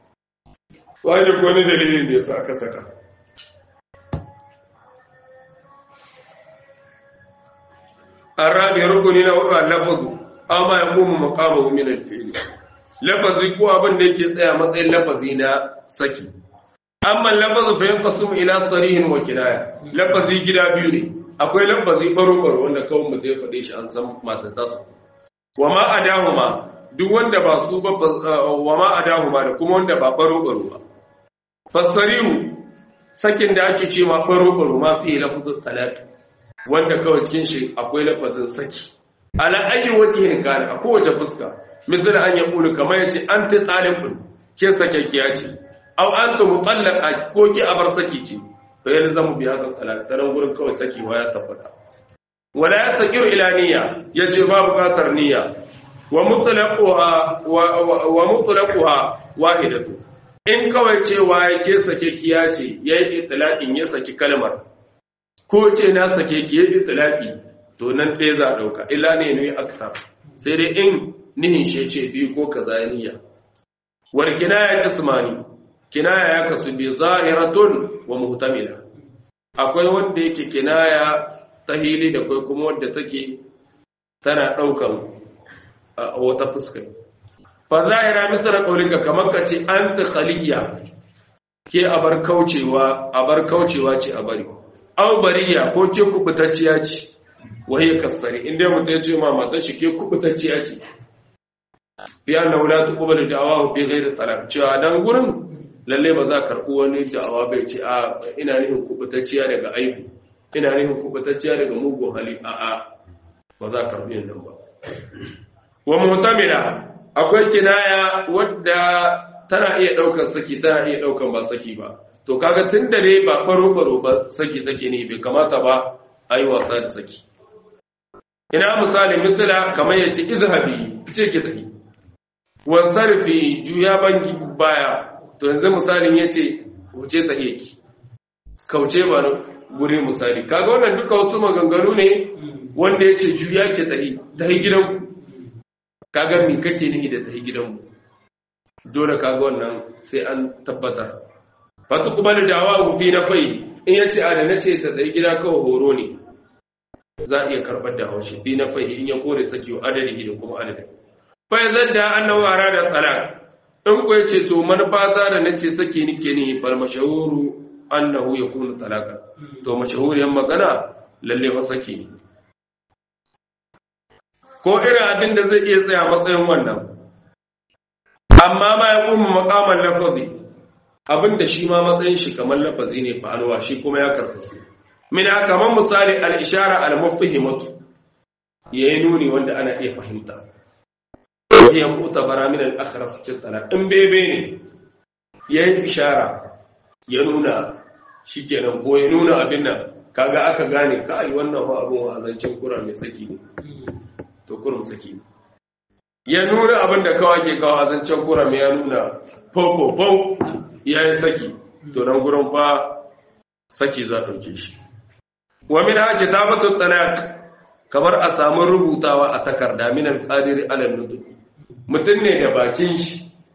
wani wani dalilin da ya sa aka saka arabi rukuni na hudu lafazu amma ya kuma maqamahu min al-fi'l lafazi ko abin da yake tsaya matsayin lafazi na saki amma lafazu fa yanqasimu ila sarihin wa kinaya lafazi gida biyu ne akwai lafazi baro baro wanda kawai mu zai faɗe shi an san matata su wa ma adahuma duk wanda ba su ba wa ma adahuma da kuma wanda ba baro baro ba fasarihu sakin da ake ce ma baro baro ma fi lafazin talaq wanda kawai cikin shi akwai lafazin saki ala ayyi wajhin kana a kowace fuska misali an ya kulu kamar yace anti talibun ke sakakkiya ce aw anta mutallaqa ko ki abar saki ce fa yalzamu bi hadha talaq taran gurin kawai saki wa ya tabbata wala yastaqiru ila niyya yace ba bukatar niyya wa mutlaquha wa mutlaquha wahidatu in kawai cewa yake sakakkiya ce yayi itlaqin ya saki kalmar ko ce na sake ki yayi itlaqi to nan ɗaya za a ɗauka illa ne ne aksar sai dai in nihin shi ce biyu ko kaza ya niyya wal kinaya ismani kinaya ya kasu bi zahiratun wa muhtamila akwai wanda yake kinaya ta hili da kai kuma wanda take tana ɗaukan wata fuska fa zahira misra qaulika kamar ka ce anta khaliya ke abar kaucewa abar kaucewa ce a bari aw bariya ko ke kubutacciya ce waye kasari inda mutum ya ce ma mata shi ke kubutacciya ce fi anna wala tuqbalu da'awahu bi ghairi talab cewa dan gurin lalle ba za ka karɓi wani da'awa bai ce a ina nufin kubutacciya daga aibu ina nufin kubutacciya daga mugun hali a a ba za ka karɓi nan ba wa mutamila akwai kinaya wadda tana iya ɗaukar saki tana iya ɗaukar ba saki ba to kaga tun da ne ba faro faro ba saki take ne bai kamata ba a yi wasa da saki ina misali misala kamar ya ce izhabi fice ki tafi wansarfi juya bangi baya to yanzu misalin ya ce wuce tsaye ki kauce ba guri misali kaga wannan duka wasu maganganu ne wanda ya ce juya ke tsaye ta yi gidanku kaga mi kake nihi da ta yi gidanmu dole kaga wannan sai an tabbatar fatu kuma da dawa fi na fai in ya ce a da na ce ta tsaye gida kawai horo ne za a iya karɓar da haushi fi na fai in ya kore sakiwa adadi da kuma adadin fai zan da annahu arada talaq in ku yace to manufata da nace sake nike ne fal mashahuru annahu yakunu talaqa to mashahuriyan magana lalle fa sake ne ko irin abin da zai iya tsaya matsayin wannan amma ma ya kuma maqaman lafazi abin da shi ma matsayin shi kamar lafazi ne fa alwa shi kuma ya karkasu min kaman misali al-ishara al-mufhimatu yayi nuni wanda ana iya fahimta وهي معتبرة من الأخرس في الطلاق إن بيبي ne yayin ishara ya nuna shikenan ko ya nuna abin nan kaga aka gane ka ai wannan fa abun azancin kura mai saki ne to kurum saki ne ya nuna abin da kawai ke kawo azancin kura mai ya nuna fofo fo yayin saki to nan gurin fa saki za dauke shi wa min haji tabatu talaq kamar a samu rubutawa a takarda min al-qadiri ala nutq mutum ne da bakin shi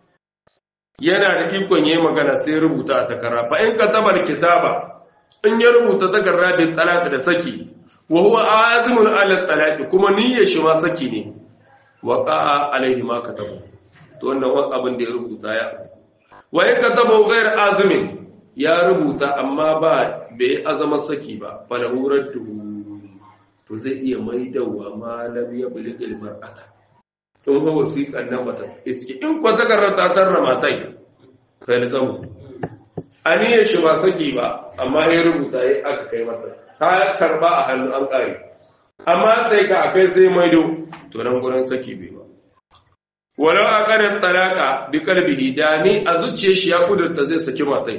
yana da ikon yi magana sai rubuta a takara fa in katabar kitaba in ya rubuta takarda da talaka da saki wa huwa azimul ala talaqi kuma niyyar shi ma saki ne wa qa'a alaihi ma kataba to wannan wani abin da ya rubuta ya wa in kataba ghair azimin ya rubuta amma ba bai azama saki ba fa lahu raddu to zai iya maidawa malam ya buligil mar'ata in ba wasiƙan nan bata iske in kwa takarar ta tarra matai kai da zamu aniyar shi ba saki ba amma ya rubuta ya aka kai mata ta karba a hannu an ƙare amma sai ka akai sai maido to nan gurin saki bai ba walau a ƙarin talaka bi kalbihi da ni a zuciyar shi ya kudurta zai saki matai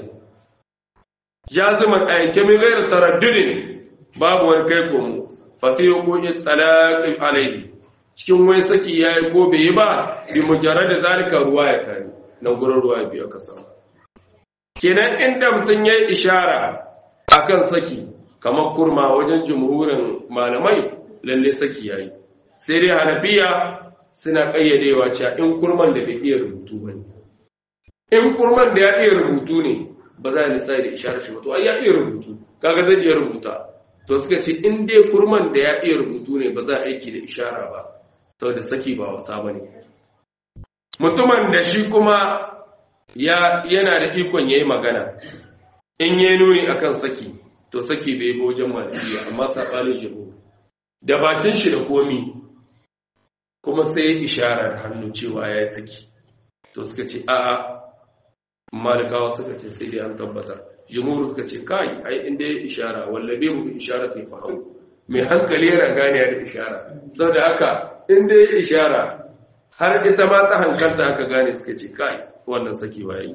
ya zama ayyake min gairar taraddudin babu wani kai komo fa fi hukuki talaqi alaihi cikin wai saki ya yi ko bai yi ba bi mujarrad da zalika ruwa ya kare nan gurin ruwa biyu aka samu kenan inda mutum ya yi ishara akan saki kamar kurma wajen jumhurin malamai lalle saki ya yi sai dai hanafiya suna ƙayyadewa cewa in kurman da bai iya rubutu ba ne in kurman da ya iya rubutu ne ba za a lissafi da isharar shi ba to ai ya iya rubutu kaga zai iya rubuta to suka ce in dai kurman da ya iya rubutu ne ba za a aiki da ishara ba saboda saki ba wasa ba ne mutumin da shi kuma ya yana da ikon yayi magana in yayi nuni akan saki to saki bai bi wajen malikiya amma sabanin jibo da bakin shi da komi kuma sai isharar hannu cewa ya yi saki to suka ce a'a malikawa suka ce sai dai an tabbatar jimuru suka ce kai ai inda ya ishara wallabe mu ishara ta fahimu mai hankali yana gane da ishara saboda haka inda ya ishara har ita ma ta hankalta aka gane suka ce kai wannan saki waye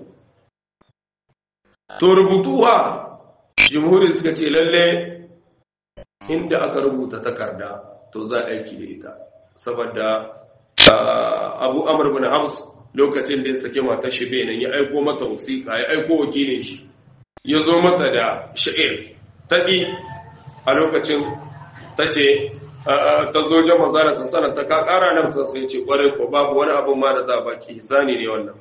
to rubutuwa jimhuri suka ce lalle inda aka rubuta takarda to za a aiki da ita saboda abu amur bin hafs lokacin da ya sake mata shi benin ya aiko mata wasiƙa ya aiko wakilin shi ya zo mata da sha'ir taƙi a lokacin ta ce ta zo jan manzana sassana ta ka ƙara nan sassan ce ƙwarai ko babu wani abin ma da za a baki hisani ne wannan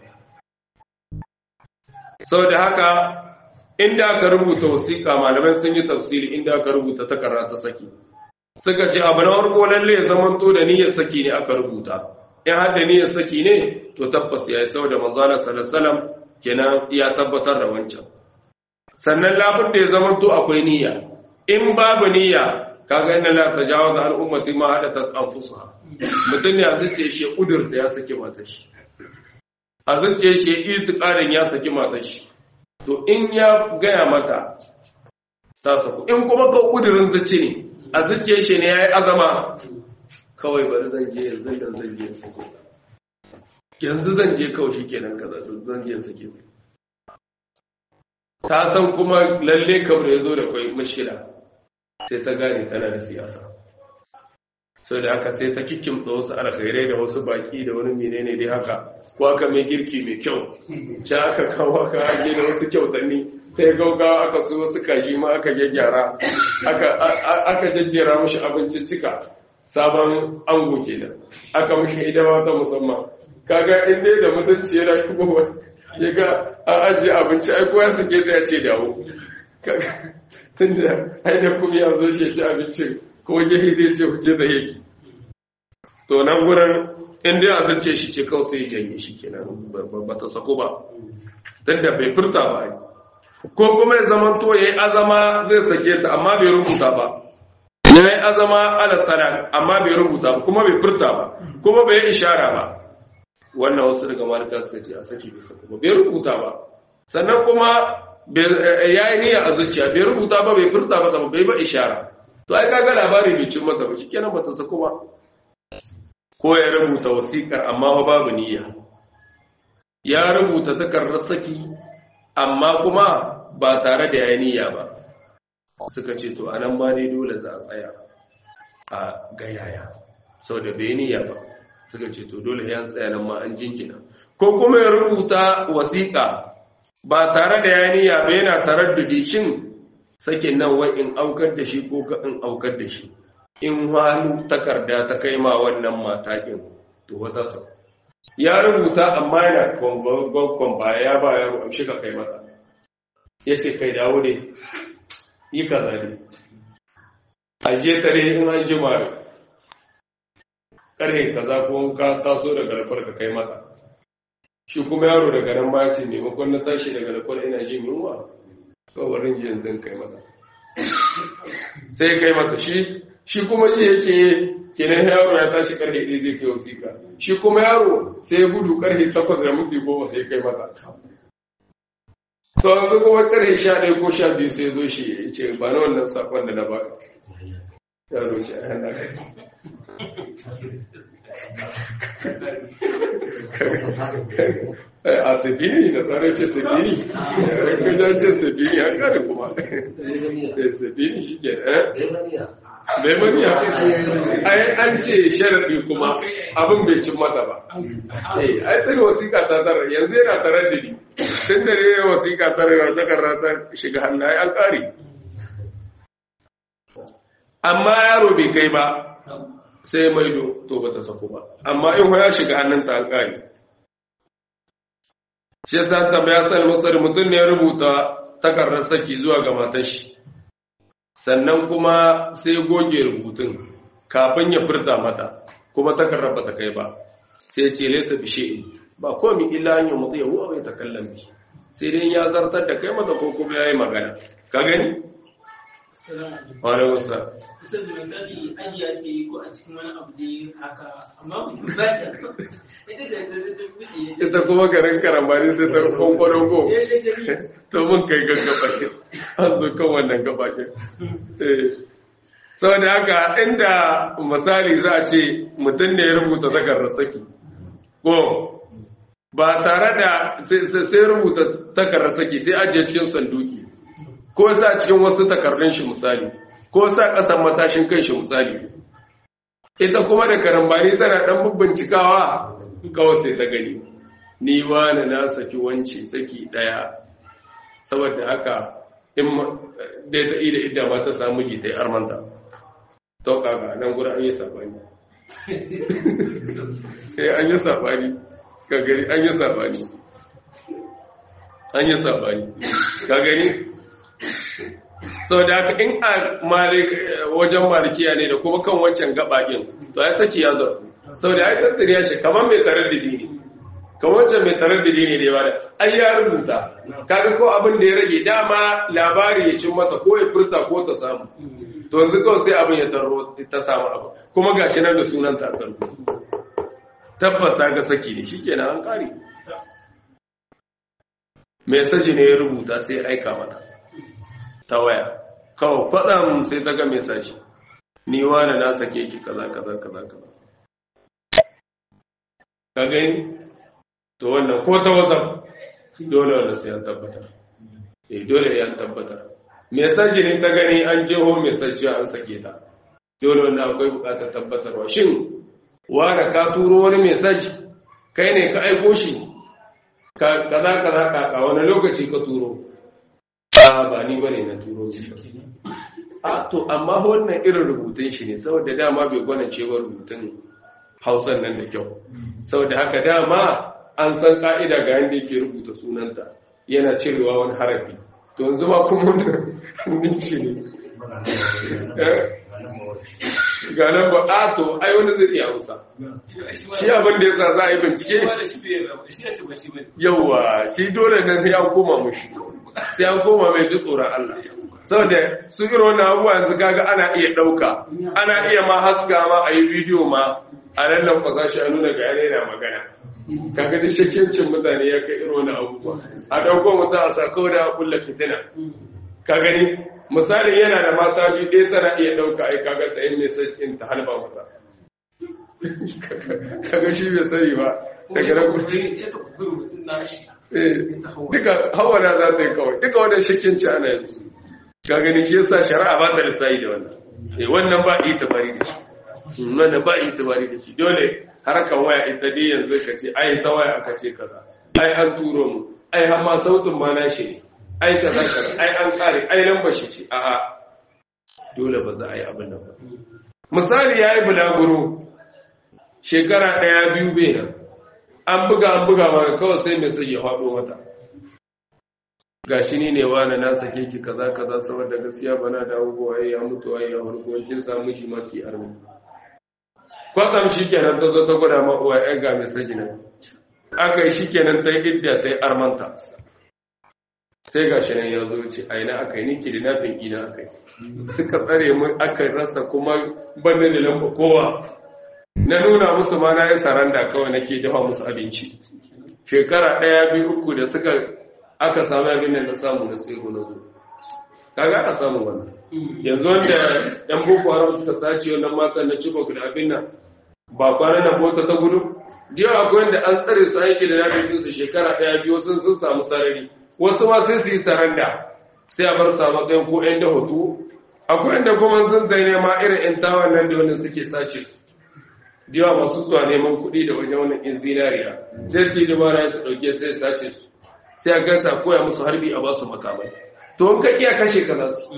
sau da haka inda aka rubuta wasiƙa malamai sun yi tafsiri inda aka rubuta takarda ta saki suka ce abu na farko lalle ya zamanto da niyyar saki ne aka rubuta in har da niyyar saki ne to tabbas ya yi sau da manzana sallallahu kenan ya tabbatar da wancan sannan labin da ya zamanto akwai niyya in babu niyya kaga inna la tajawaza al ummati ma hadathat anfusuha mutum ne a zuciya shi kudurta ya saki matar shi a zuciya shi itiqadin ya saki matar shi to in ya gaya mata ta saku in kuma ka kudurin zuci ne a zuciya shi ne yayi azama kawai bari zan je yanzu dan zan je sake yanzu zan je kawai shikenan kaza zan je sake ta san kuma lalle kamar ya zo da kwai mashira sai ta gane tana da siyasa sau da haka sai ta kikimta wasu alkhairai da wasu baki da wani menene dai haka ko aka mai girki mai kyau ci aka kawo aka hage da wasu kyautanni sai gaugawa aka su wasu kaji ma aka gyaggyara aka jajjera mashi abincin cika sabon ango kenan aka mashi idama ta musamman kaga inda da mutunci yana shigowa ya ga an ajiye abinci ai kowa suke zai ce dawo tun da haida kuma ya zo shi ci abincin kuma gehe zai ce huje da yake to nan gurin inda ya zance shi ce kawai sai janye shi kenan ba ta sako ba tun da bai furta ba ko kuma ya zama to ya yi azama zai sake ta amma bai rubuta ba ya yi azama ala tsara amma bai rubuta ba kuma bai furta ba kuma bai ishara ba wannan wasu daga malika suka ce a saki bai sako ba bai rubuta ba sannan kuma ya yi niyya a zuciya bai rubuta ba bai furta ba bai ba ishara to ai kaga labari bai cin mata ba shikenan bata sako ba ko ya rubuta wasiƙar amma ba babu niyya ya rubuta takardar saki amma kuma ba tare da yayi niyya ba suka ce to anan ma dai dole za a tsaya a gayaya saboda bai niyya ba suka ce to dole ya tsaya nan ma an jinkina ko kuma ya rubuta wasiƙa ba tare da ya niyya ba yana taraddudi shin sakin nan wai in aukar da shi ko ka in aukar da shi in hannu takarda ta kai ma wannan matakin to wata sa ya rubuta amma yana gwaggon baya ya ba yaro amshi ka kai mata ya ce kai dawo ne yi kaza ne ajiye tare in an jima ƙarfe kaza ko ka taso daga lafar ka kai mata shi kuma yaro daga nan ba ce maimakon na tashi daga lafar ina jin yunwa tsawarin ji yanzu kai mata sai kai mata shi shi kuma ji yake kenan yaro ya tashi karfe ɗaya zai kai wasiƙa shi kuma yaro sai ya gudu karfe takwas da minti goma sai kai mata to yanzu kuma karfe sha ɗaya ko sha biyu sai zo shi ya ce ba na wannan sakon da na baka yaro ce a hana kai a sabini da tsara ce sabini kajan ce sabini an kare kuma sabini shi ke bai maniya ai an ce sharaɗi kuma abin bai cin mata ba ai tsari wasiƙa ta tara yanzu yana tare da ni tun da ne wasiƙa tara yau ta karra ta shiga hannu ai an ƙari amma yaro bai kai ba sai maido to ba ta sako ba amma in ya shiga hannunta an ƙari shi yasa tambaya sai musari mutum ne ya rubuta takardar saki zuwa ga matar shi sannan kuma sai goge rubutun kafin ya furta mata kuma takardar ba ta kai ba sai ce laysa bi shay'in ba komai illa an yumdi yahu aw yatakallam bi sai dai ya zartar da kai mata ko kuma yayi magana ka gani Wale wasa. Kusan da misali ajiya ce ko a cikin wani abu dai haka amma ba ta ita da ta ta buɗe Ita kuma garin karambani sai ta kwankwaron ko. To mun kai gaggaba ke. An zo kan wannan gaba ke. Sau da haka inda misali za a ce mutum ne ya rubuta takardar saki. Ko ba tare da sai rubuta takardar saki sai ajiye cikin sanduki. ko sa cikin wasu takardun shi misali ko sa kasan matashin kan shi misali ita kuma da karambani tana dan bincikawa kawai sai ta gani ni wani na saki wanci saki daya saboda haka in dai ta ida idda ma ta samu ji ta yi armanta to kaga nan gurin an yi sabani eh an yi sabani ka gani an yi sabani an yi sabani ka gani sau da haka in a wajen malikiya ne da kuma kan wancan gabaɗin to ya saki ya zarfu sau da ya tattariya shi kamar mai tarar da dini kamar wancan mai tarar da dini da yawa da ai ya rubuta kaga ko abin da ya rage dama labari ya cin mata ko ya furta ko ta samu to yanzu kawai sai abin ya tarro ta samu abu kuma gashi nan da sunan ta tarro tabbata ga saki ne shikenan an kare mai saji ne ya rubuta sai aika mata ta waya kawai kwatsam sai ta ga mai sashi ni wani na sake ki kaza kaza kaza kaza ka gani to wannan ko ta whatsapp dole wannan sai an tabbatar eh dole ya tabbatar mai saji ne ta gani an jeho mai saji an sake ta dole wannan akwai bukatar tabbatarwa shin wani ka turo wani mai saji kai ne ka aiko shi kaza kaza kaka wani lokaci ka turo a ba ni bane na turo shi a to amma wannan irin rubutun shi ne saboda dama bai gwana cewa rubutun hausan nan da kyau saboda haka dama an san ka'ida ga yadda yake rubuta sunanta yana cirewa wani harafi to yanzu ma kuma wannan shi ne ga nan ba a to ai wani zai iya hausa shi abin da yasa za a yi bincike yauwa shi dole nan sai an koma mushi sai an koma mai ji tsoron Allah saboda su irin wannan abubuwa yanzu kaga ana iya ɗauka ana iya ma haska ma a yi bidiyo ma a nan nan kwasa shi a nuna ga yana yana magana kaga da shakkiyancin mutane ya kai irin wannan abubuwa a ɗauko mutum a sa kawai da kulla fitina ka gani misalin yana da mata biyu ɗaya tana iya ɗauka ai kaga ta yin mai in ta halba mata kaga shi bai sani ba daga nan duka hawara za ta yi kawai duka wannan shakinci ana yi ka gani shi yasa shari'a ba ta lissayi da wannan eh wannan ba yi tabari da shi wannan ba yi tabari da shi dole harkan waya ita dai yanzu ka ce ai ta waya aka ce kaza ai an turo mu ai har ma sautin ma na shi ne ai kaza kaza ai an kare ai lambar shi ce a'a dole ba za a yi abin nan ba misali yayi bulaguro shekara daya biyu bai nan an buga an buga ma kawai sai mai sai ya faɗo mata gashi ni ne wani na sake ki kaza kaza saboda gaskiya bana da abubuwa ya mutu ai ya farko kin samu shi maki armi kwatsam shikenan ta zo ta gwada ma uwa ai ga mai saki nan aka yi shikenan ta yi idda ta yi armanta sai gashi nan ya zo ce a ina aka yi ni kidnapping ina aka yi suka tsare mu aka rasa kuma ban da lamba kowa na nuna musu ma na yi saranda kawai nake dafa musu abinci shekara ɗaya biyu uku da suka aka samu abin da na samu na sai na zo kaga ana samun wannan yanzu wanda yan boko haram suka sace wannan matan na cibok da abin nan ba kwana na bota ta gudu jiya akwai wanda an tsare su aiki da nafi su shekara ɗaya biyu sun sun samu sarari wasu ma sai su yi saranda sai a bar su a matsayin ko yan da hoto akwai inda kuma sun zai nema irin yan tawan nan da wani suke sace su jiya masu zuwa neman kuɗi da wajen wani in zinariya sai su yi dabara su ɗauke sai sace su sai a gansa koya musu harbi a basu makamai to in ka iya kashe ka za su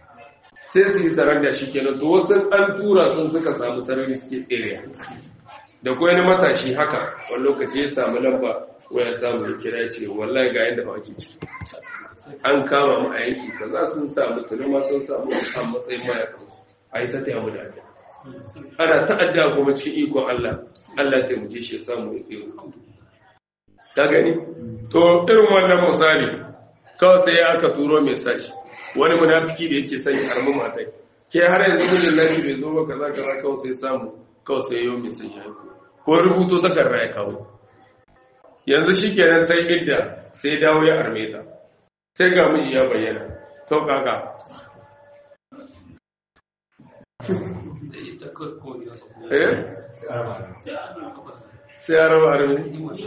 sai su yi saranda shi kenan to wasu an tura sun suka samu sarari suke tsere da ko wani matashi haka wani lokaci ya samu lamba waya samu ya kira ya ce wallahi ga yadda ba ake ciki an kama mu a yanki kaza sun samu tunuma sun samu a matsayin mayakansu a yi ta taya mu da adda ana ta'adda kuma cikin ikon Allah Allah ta muje shi ya samu ya tsero ta gani to irin wannan misali kawai sai aka turo message wani munafiki da yake sanya harmu matai ke har yanzu mijin nashi bai zo ba kaza kaza kawai sai samu kawai sai yau message ya ko rubuto takarda ya kawo yanzu shikenan ta yi idda sai dawo ya arme ta sai ga miji ya bayyana to kaka eh sai ya raba arme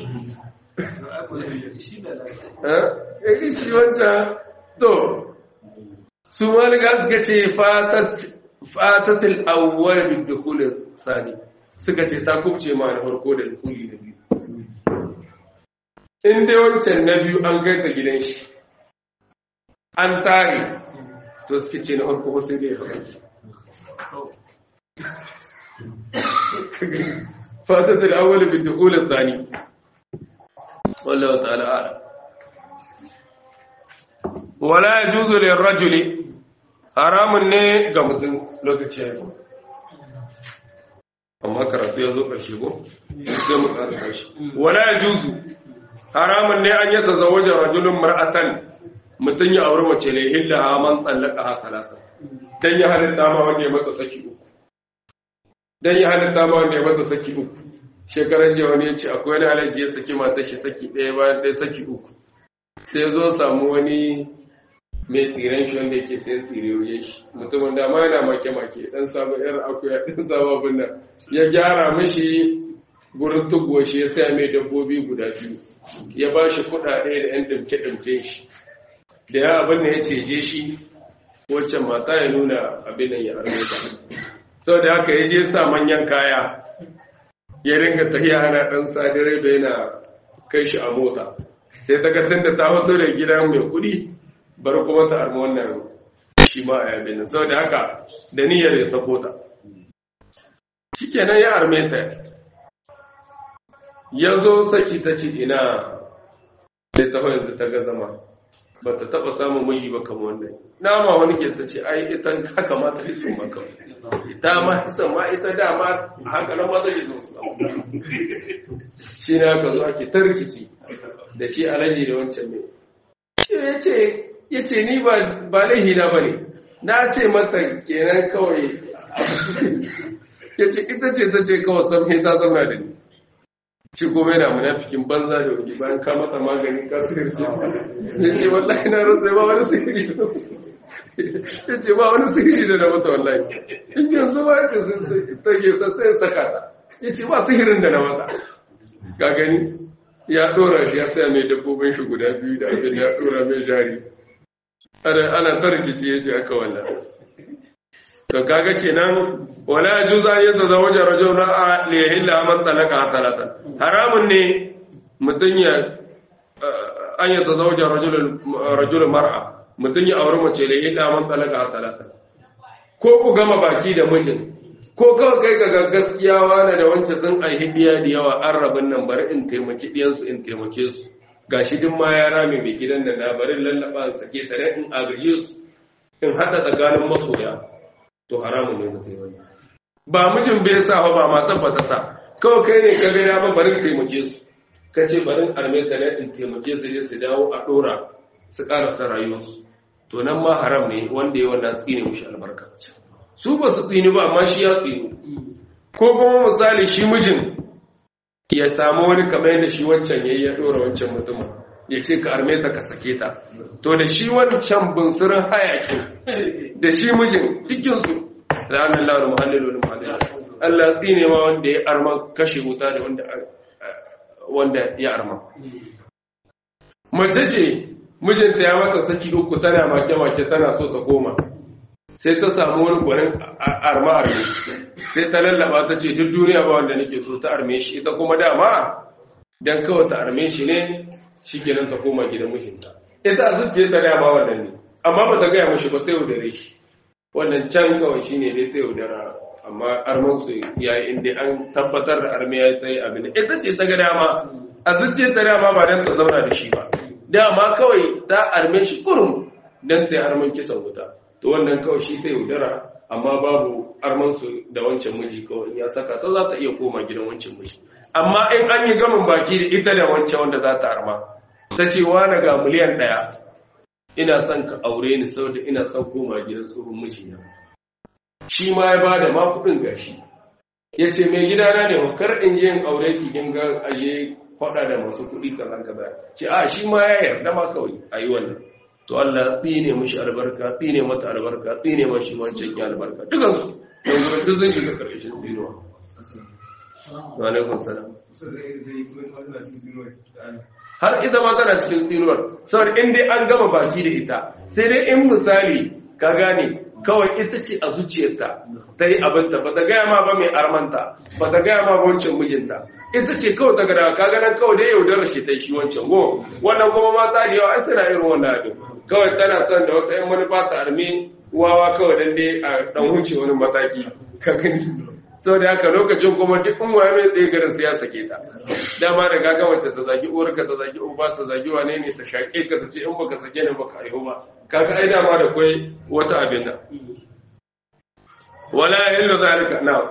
eh shi wancan to su malika suka ce fatatil awwal bi dukhul sani suka ce ta kubce ma na farko da dukuli na biyu in dai wancan na biyu an kai ta gidan shi an tare to suke ce na farko sai dai haƙuri fatatil awwal bi dukhul sani wallahu ta'ala a'lam wala yajuzu lirrajuli haramun ne ga mutum lokaci ya amma karatu ya zo ƙarshe ko sai mu ƙarfa shi wala yajuzu haramun ne an yata zawaja rajulun mar'atan mutum ya auri mace ne illa man tsallaka ha talata dan ya halitta ma wanda ya mata saki uku dan ya halitta ma wanda ya mata saki uku shekaran jiya wani ya ce akwai wani alaji ya saki mata shi saki ɗaya bayan ɗaya saki uku sai zo samu wani mai tsiren shi wanda yake sayan tsire wajen shi mutumin da ma yana make-make dan samu yar akuya dan samu abin nan ya gyara mishi gurin tuguwa shi ya saya mai dabbobi guda biyu ya ba shi kuɗaɗe da yan ɗimke-ɗimke shi da ya abin da ya ceje shi waccan mata ya nuna abin nan ya harbe ta sau da haka ya je sa manyan kaya ya ringa tafiya ana ɗan sadirai da yana kai shi a mota sai ta ga tun da ta fito da gidan mai kuɗi bari kuma ta arma wannan shi ma a yabe nan saboda haka da niyyar ya sako ta shikenan ya arme ta ya zo saki ta ce ina sai ta yanzu ta ga zama ba ta taɓa samun miji ba kamar wannan nama wani ke ta ce ai ita haka ma ta hisan ma kawai ita ma hisan ma ita dama a hankalin ma zai zo su shi ne aka zo ake ta rikici da shi alaji da wancan ne ya ce ya ce ni ba laihina ba ne na ce mata kenan kawai ya ce ita ce ta ce kawai samhe ta zama da ni shi kuma yana munafikin banza da wani bayan ka mata magani ka sihirce ya ce wallahi na rantsa ba wani sihiri ya ce ba wani sihiri da na mata wallahi in yanzu ba ya ce ta ke sai ya saka ta ya ce ba sihirin da na mata ka gani ya dora shi ya saya mai dabbobin shi guda biyu da abin ya dora mai jari ana ta rikici ya ce aka wannan to kaga kenan wala juza ya ta zawaja rajul ra'a li yahilla man talaka talatan haramun ne mutun ya an ya ta zawaja rajul rajul mar'a mutun ya aure mace li yahilla man talaka talatan ko ku gama baki da mijin ko kawai kai ga gaskiya wani da wancan sun aihi biya da yawa an rabin nan bari in taimaki ɗiyansu in taimake su gashi duk ma ya rame mai gidan da na bari lallaba in sake ta in agaje su in haɗa tsakanin masoya to haramun ne mutum wani ba mijin bai sa ba matan ba ta sa kawai kai ne ka ga ya ba bari taimake su ka ce bari arme ta in taimake su su dawo a ɗora su ƙarasa rayuwarsu to nan ma haram ne wanda ya wannan tsine mushi albarka su ba su tsini ba amma shi ya tsini ko kuma misali shi mijin ya samu wani kamar yadda shi wancan yayi ya dora wancan mutumin ya ce ka arme ta ka sake ta to da shi wancan bunsurin hayakin da shi mijin dukkinsu ranar lawar muhallin wani muhallin Allah tsine ma wanda ya arma kashe wuta da wanda ya arma mace ce mijinta ya mata saki uku tana make-make tana so ta koma sai ta samu wani gwanin arma arme sai ta lallaba ta ce duk duniya ba wanda nake so ta arme shi ita kuma dama dan kawai ta arme shi ne shi kenan ta koma gidan mijinta ita a zuciya ta dama wannan ne amma ba ta gaya mashi ba ta yaudare shi wannan can kawai shine dai ta yaudara amma arman su yayi inda an tabbatar da arme ya tsaye abin ita ce ta ga dama a zuciya ta dama ba dan ta zauna da shi ba dama kawai ta arme shi kurum dan ta yi arman kisan wuta to wannan kawai shi ta yaudara amma babu arman su da wancan miji kawai ya saka ta za ta iya koma gidan wancan miji amma in an yi gamin baki da ita da wancan wanda za ta arma ta ce wani ga miliyan ɗaya ina son ka aure ni saboda ina son koma gidan tsohon mijina shi ma ya ba da ma kuɗin gashi ya ce mai gidana ne kar in je in aure ki kin ga aje faɗa da masu kuɗi kaza kaza ce a shi ma ya yarda ma kawai a yi wannan to Allah tsine mishi albarka tsine mata albarka tsine mashi wancan ki albarka dukansu yanzu duk zan shiga ƙarƙashin tsinuwa wa alaikum salam har ita ma tana cikin tsinuwar saboda in dai an gama baki da ita sai dai in misali ka gane kawai ita ce a zuciyarta ta yi abinta ba ta gaya ma ba mai armanta ba ta gaya ma ba wancan mijinta ita ce kawai ta gada ka ganin kawai dai yaudarar shi ta shi wancan go wannan kuma mata da yawa ai suna irin wannan abin kawai tana son da wata yan manufa ta armi wawa kawai dan dai a dan wuce wani mataki ka gani sau da haka lokacin kuma duk in waye mai tsaye garin sai ya sake ta dama da gaga wacce ta zagi uwarka ta zagi uba ta zagi wane ne ta shaƙe ka ta ce in baka sake ni baka aihu ba kaga ai dama da kai wata abin da wala yallu zalika na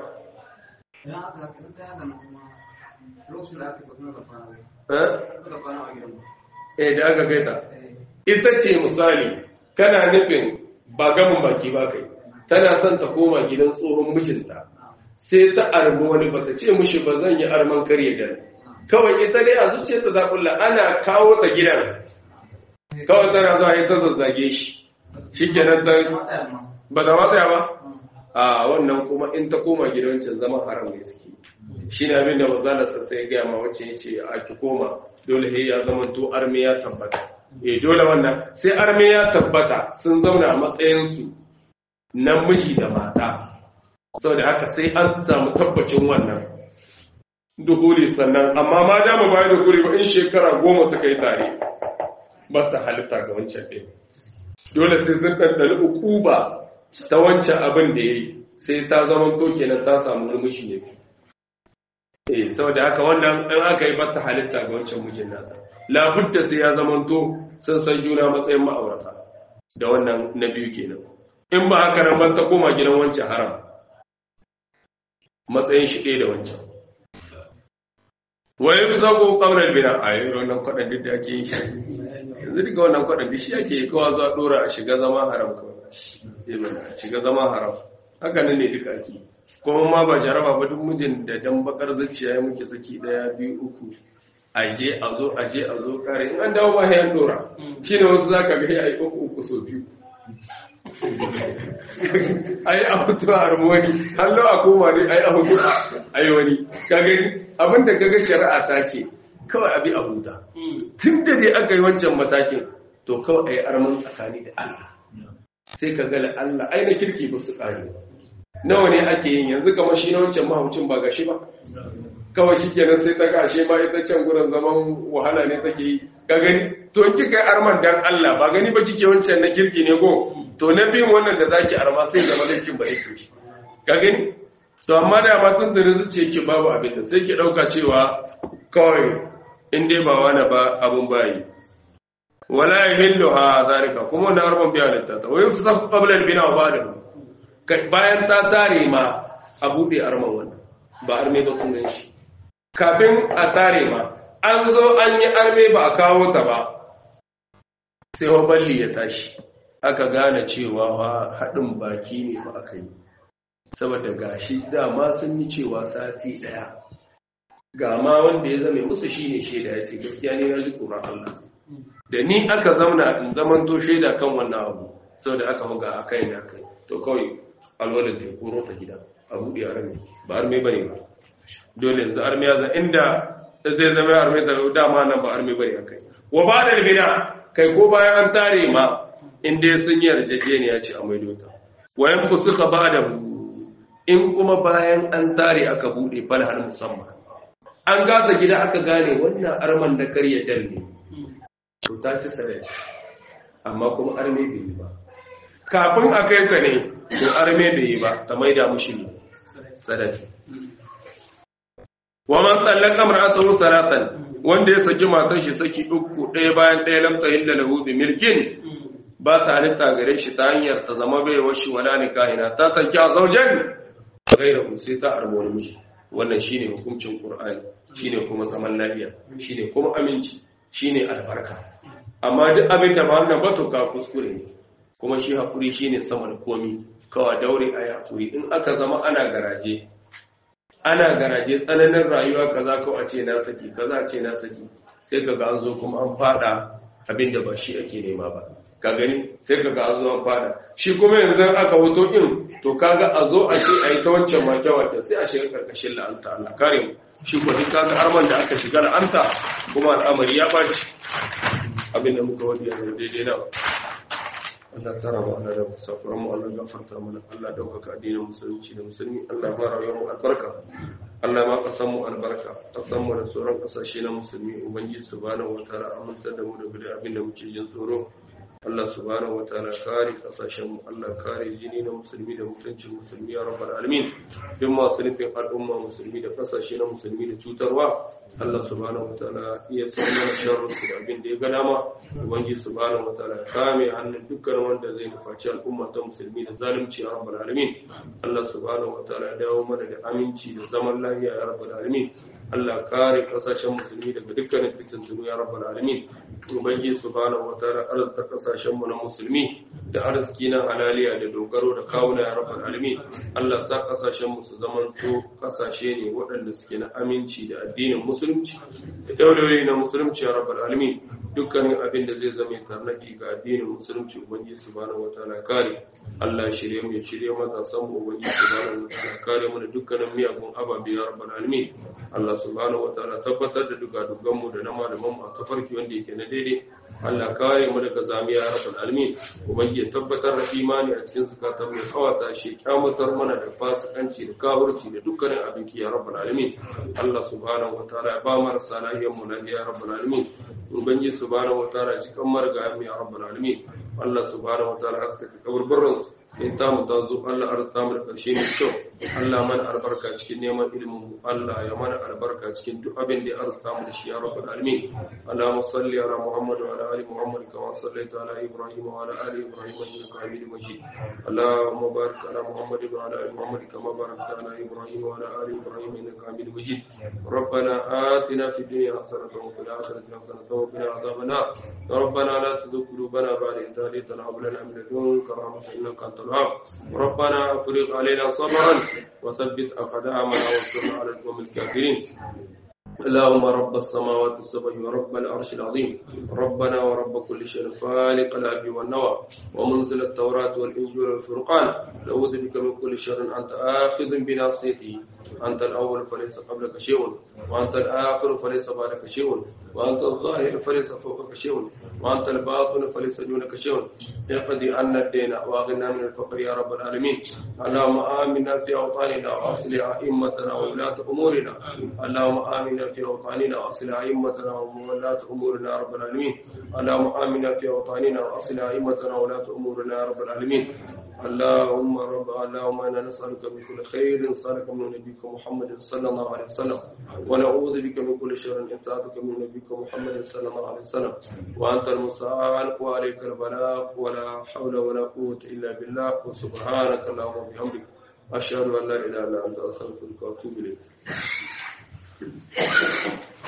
eh da aka gaita ita ce misali kana nufin ba gamin baki ba kai tana son ta koma gidan tsohon mijinta sai ta armi wani bata ce mushi ba zan yi arman karye da kawai ita dai a zuciya ta zaɓulla ana kawo ta gidan kawai tana zuwa ita zazzage shi shi kenan ta ba da matsaya ba a wannan kuma in ta koma gidancin zama haram ne suke shi ne abin da mazalarsa sai gaya ma wacce ya ce a ki koma dole he ya zama to armi ya tabbata eh dole wannan sai armi ya tabbata sun zauna a matsayinsu na miji da mata sau da haka sai an samu tabbacin wannan duhuli sannan amma ma dama bayan duhuli ba in shekara goma suka yi tare ba ta halitta ga wancan ɗin dole sai sun ɗanɗani uku ba ta wancan abin da ya yi sai ta zama to kenan ta samu murmushi ne eh saboda haka wannan in aka yi bata halitta ga wancan mijin nata labudda sai ya zama to sun san juna matsayin ma'aurata da wannan na biyu kenan in ba haka nan ban ta koma gidan wancan haram matsayin shi ɗaya da wancan wani fi zago ƙaunar bina a yi wannan kwaɗan duk da ake yi yanzu duka wannan kwaɗan duk shi ake yi kawa zuwa ɗora a shiga zama haram kawai a shiga zama haram haka nan ne duka ake kuma ma ba jaraba ba duk mijin da dan bakar zuciya ya muke saki ɗaya biyu uku aje a zo aje a zo kare in an dawo ba hayan ɗora shi ne wasu za ka ga ya yi uku uku so biyu ai a hutu a harmoni hallo a koma ne ai a hutu a yi wani kagani abinda kaga shari'a ta ce kawai abi a huta tun da dai aka yi wancan matakin to kawai a yi arman tsakani da Allah sai ka gala Allah ai na kirki ba su ƙare nawa ne ake yin yanzu kamar shi na wancan mahaucin ba gashi ba kawai shi kenan sai ta gashe ma ita can gurin zaman wahala ne take yi ka gani to in kika yi arman dan Allah ba gani ba kike wancan na kirki ne go to na biyun wannan da zaki arma sai zama laifin ba yake shi ka gani to amma da ma tun da zuciya yake babu abin da sai ki dauka cewa kawai in dai ba wani ba abun bayi wala yahillu ha zalika kuma wannan arman biya litta ta wayu su safu qabla al-bina wa ba'da bayan ta tare ma a bude arman wannan ba arme ba sunan shi kafin a tare ma an zo an yi arme ba a kawo ta ba sai wa balli ya tashi aka gane cewa haɗin baki ne ba aka yi saboda gashi dama sun yi cewa sati ɗaya ga ma wanda ya zame musu shine shaida ya ce gaskiya ne na ji tsoron Allah da ni aka zauna in zaman to shaida kan wannan abu saboda aka huga a kai na kai to kawai alwalin da koro ta gida a buɗe arme ba arme ba ne ba dole yanzu arme ya zan inda zai zama arme ta dama nan ba arme ba ne a kai wa ba da bida kai ko bayan an tare ma in dai sun yi yarjejeniya ce a maido ta wayan ku suka ba da in kuma bayan an tare aka bude falhar musamman an gaza gida aka gane wannan arman da karya dal ne to ta ci sarai amma kuma arme bai yi ba kafin a kai ka ne to arme bai yi ba ta maida mushi ne sadaki wa man tsallaka mar'atahu salatan wanda ya saki matar shi saki uku ɗaya bayan ɗaya lam tahilla lahu bi milkin ba ta halitta gare shi ta hanyar ta zama bai washi wala nikahina ta tanki a zaujen gaira sai ta armoni miji wannan shine hukuncin qur'ani shine kuma zaman lafiya shine kuma aminci shine albarka amma duk abin da ba wannan ba to ka kuskure ne kuma shi hakuri shine sama da komi kawai daure a hakuri in aka zama ana garaje ana garaje tsananin rayuwa kaza ko a ce na saki kaza a ce na saki sai kaga an zo kuma an fada abin da ba shi ake nema ba ka gani sai kaga an zo an fada shi kuma yanzu aka hoto in to kaga a zo a ce a yi ta wancan make wake sai a shiga karkashin la'anta Allah kare mu shi ko duk kaga arman da aka shiga la'anta kuma al'amari ya baci abin da muka wadi yanzu daidai na Allah tara mu Allah da safuran mu Allah gafarta mana Allah daukaka addinin musulunci da musulmi Allah ba rayuwar mu albarka Allah ma kasan mu albarka kasan mu da sauran kasashe na musulmi ubangiji subhanahu wataala amintar da mu da gudu abin da muke jin tsoro Allah subhanahu wataala kare kasashen mu Allah kare jini na musulmi da mutuncin musulmi ya rabbal alamin duk masu nufin al'umma musulmi da kasashe na musulmi da cutarwa Allah subhanahu wataala iya san mana sharrin su da abin da ya ga dama ubangiji subhanahu wataala kame hannun dukkan wanda zai nufaci al'umma ta musulmi da zalunci ya rabbal alamin Allah subhanahu wataala dawo mana da aminci da zaman lafiya ya rabbal alamin Allah kare kasashen musulmi daga dukkanin fitintunu ya rabbal alamin ubangiji subhanahu wataala arzuta kasashen mu na musulmi da arziki na halaliya da dogaro da kawuna ya rabbal alamin Allah sa kasashen mu su zamanto kasashe ne waɗanda suke na aminci da addinin musulunci da dauloli na musulunci ya rabbal alamin dukkanin abin da zai zama tarnaki ga addinin musulunci ubangiji subhanahu wataala kare Allah ya shirye mu ya shirye matasan mu ubangiji subhanahu wataala kare mu da dukkanin miyagun ababe ya rabbal alamin Allah subhanahu wataala tabbatar da duka dukkan mu da na malaman mu a tafarki wanda yake na daidai Allah kare mu daga zamiya ya rabbal alamin ubangiji tabbatar da imani a cikin zakatan mu kawata shi kyamatar mana da fasikanci da kafirci da dukkanin abin ki ya rabbal alamin Allah subhanahu wataala ya ba marasa lahiyar mu lafiya ya rabbal alamin ubangiji subhanahu wataala cikin marga ya rabbal alamin Allah subhanahu wataala haska kaburburan su in ta mu ta zo Allah arzuta mu da karshe mai kyau Allah mana albarka cikin neman ilimin Allah ya mana albarka cikin duk abin da ya arzuta mu da shi ya rabbal alamin Allahumma salli ala Muhammad wa ala ali Muhammad kama sallaita ala Ibrahim wa ala ali Ibrahim innaka Hamidum Majid Allahumma barik ala Muhammad wa ala ali Muhammad kama barakta ala Ibrahim wa ala ali Ibrahim innaka Hamidum Majid ربنا آتنا في الدنيا حسنة وفي الآخرة حسنة وقنا عذاب النار ربنا لا تزغ قلوبنا بعد إذ هديتنا وهب لنا من لدنك رحمة إنك أنت الوهاب ربنا افرغ علينا صبرا وثبت أقدامنا وانصرنا على القوم الكافرين اللهم رب السماوات السبع ورب العرش العظيم ربنا ورب كل شيء خالق الاب والنوى ومنزل التوراة والإنجيل والفرقان نعوذ بك من كل شر أنت آخذ بناصيته أنت الأول فليس قبلك شيء وأنت الآخر فليس بعدك شيء وأنت الظاهر فليس فوقك شيء وأنت الباطن فليس دونك شيء اقضي عنا الدين وأغنى من الفقر يا رب العالمين اللهم آمنا في أوطاننا وأصلح أئمتنا وولاة أمورنا اللهم آمنا في أوطاننا وأصلح أئمتنا وولاة أمورنا يا رب العالمين اللهم آمنا في أوطاننا وأصلح أئمتنا وولاة أمورنا يا رب العالمين اللهم رب اللهم انا نسالك من كل خير سالك من نبيك محمد صلى الله عليه وسلم ونعوذ بك من كل شر انتهاك من نبيك محمد صلى الله عليه وسلم وانت المستعان وعليك البلاغ ولا حول ولا قوه الا بالله وسبحانك اللهم وبحمدك اشهد ان لا اله الا انت استغفرك واتوب اليك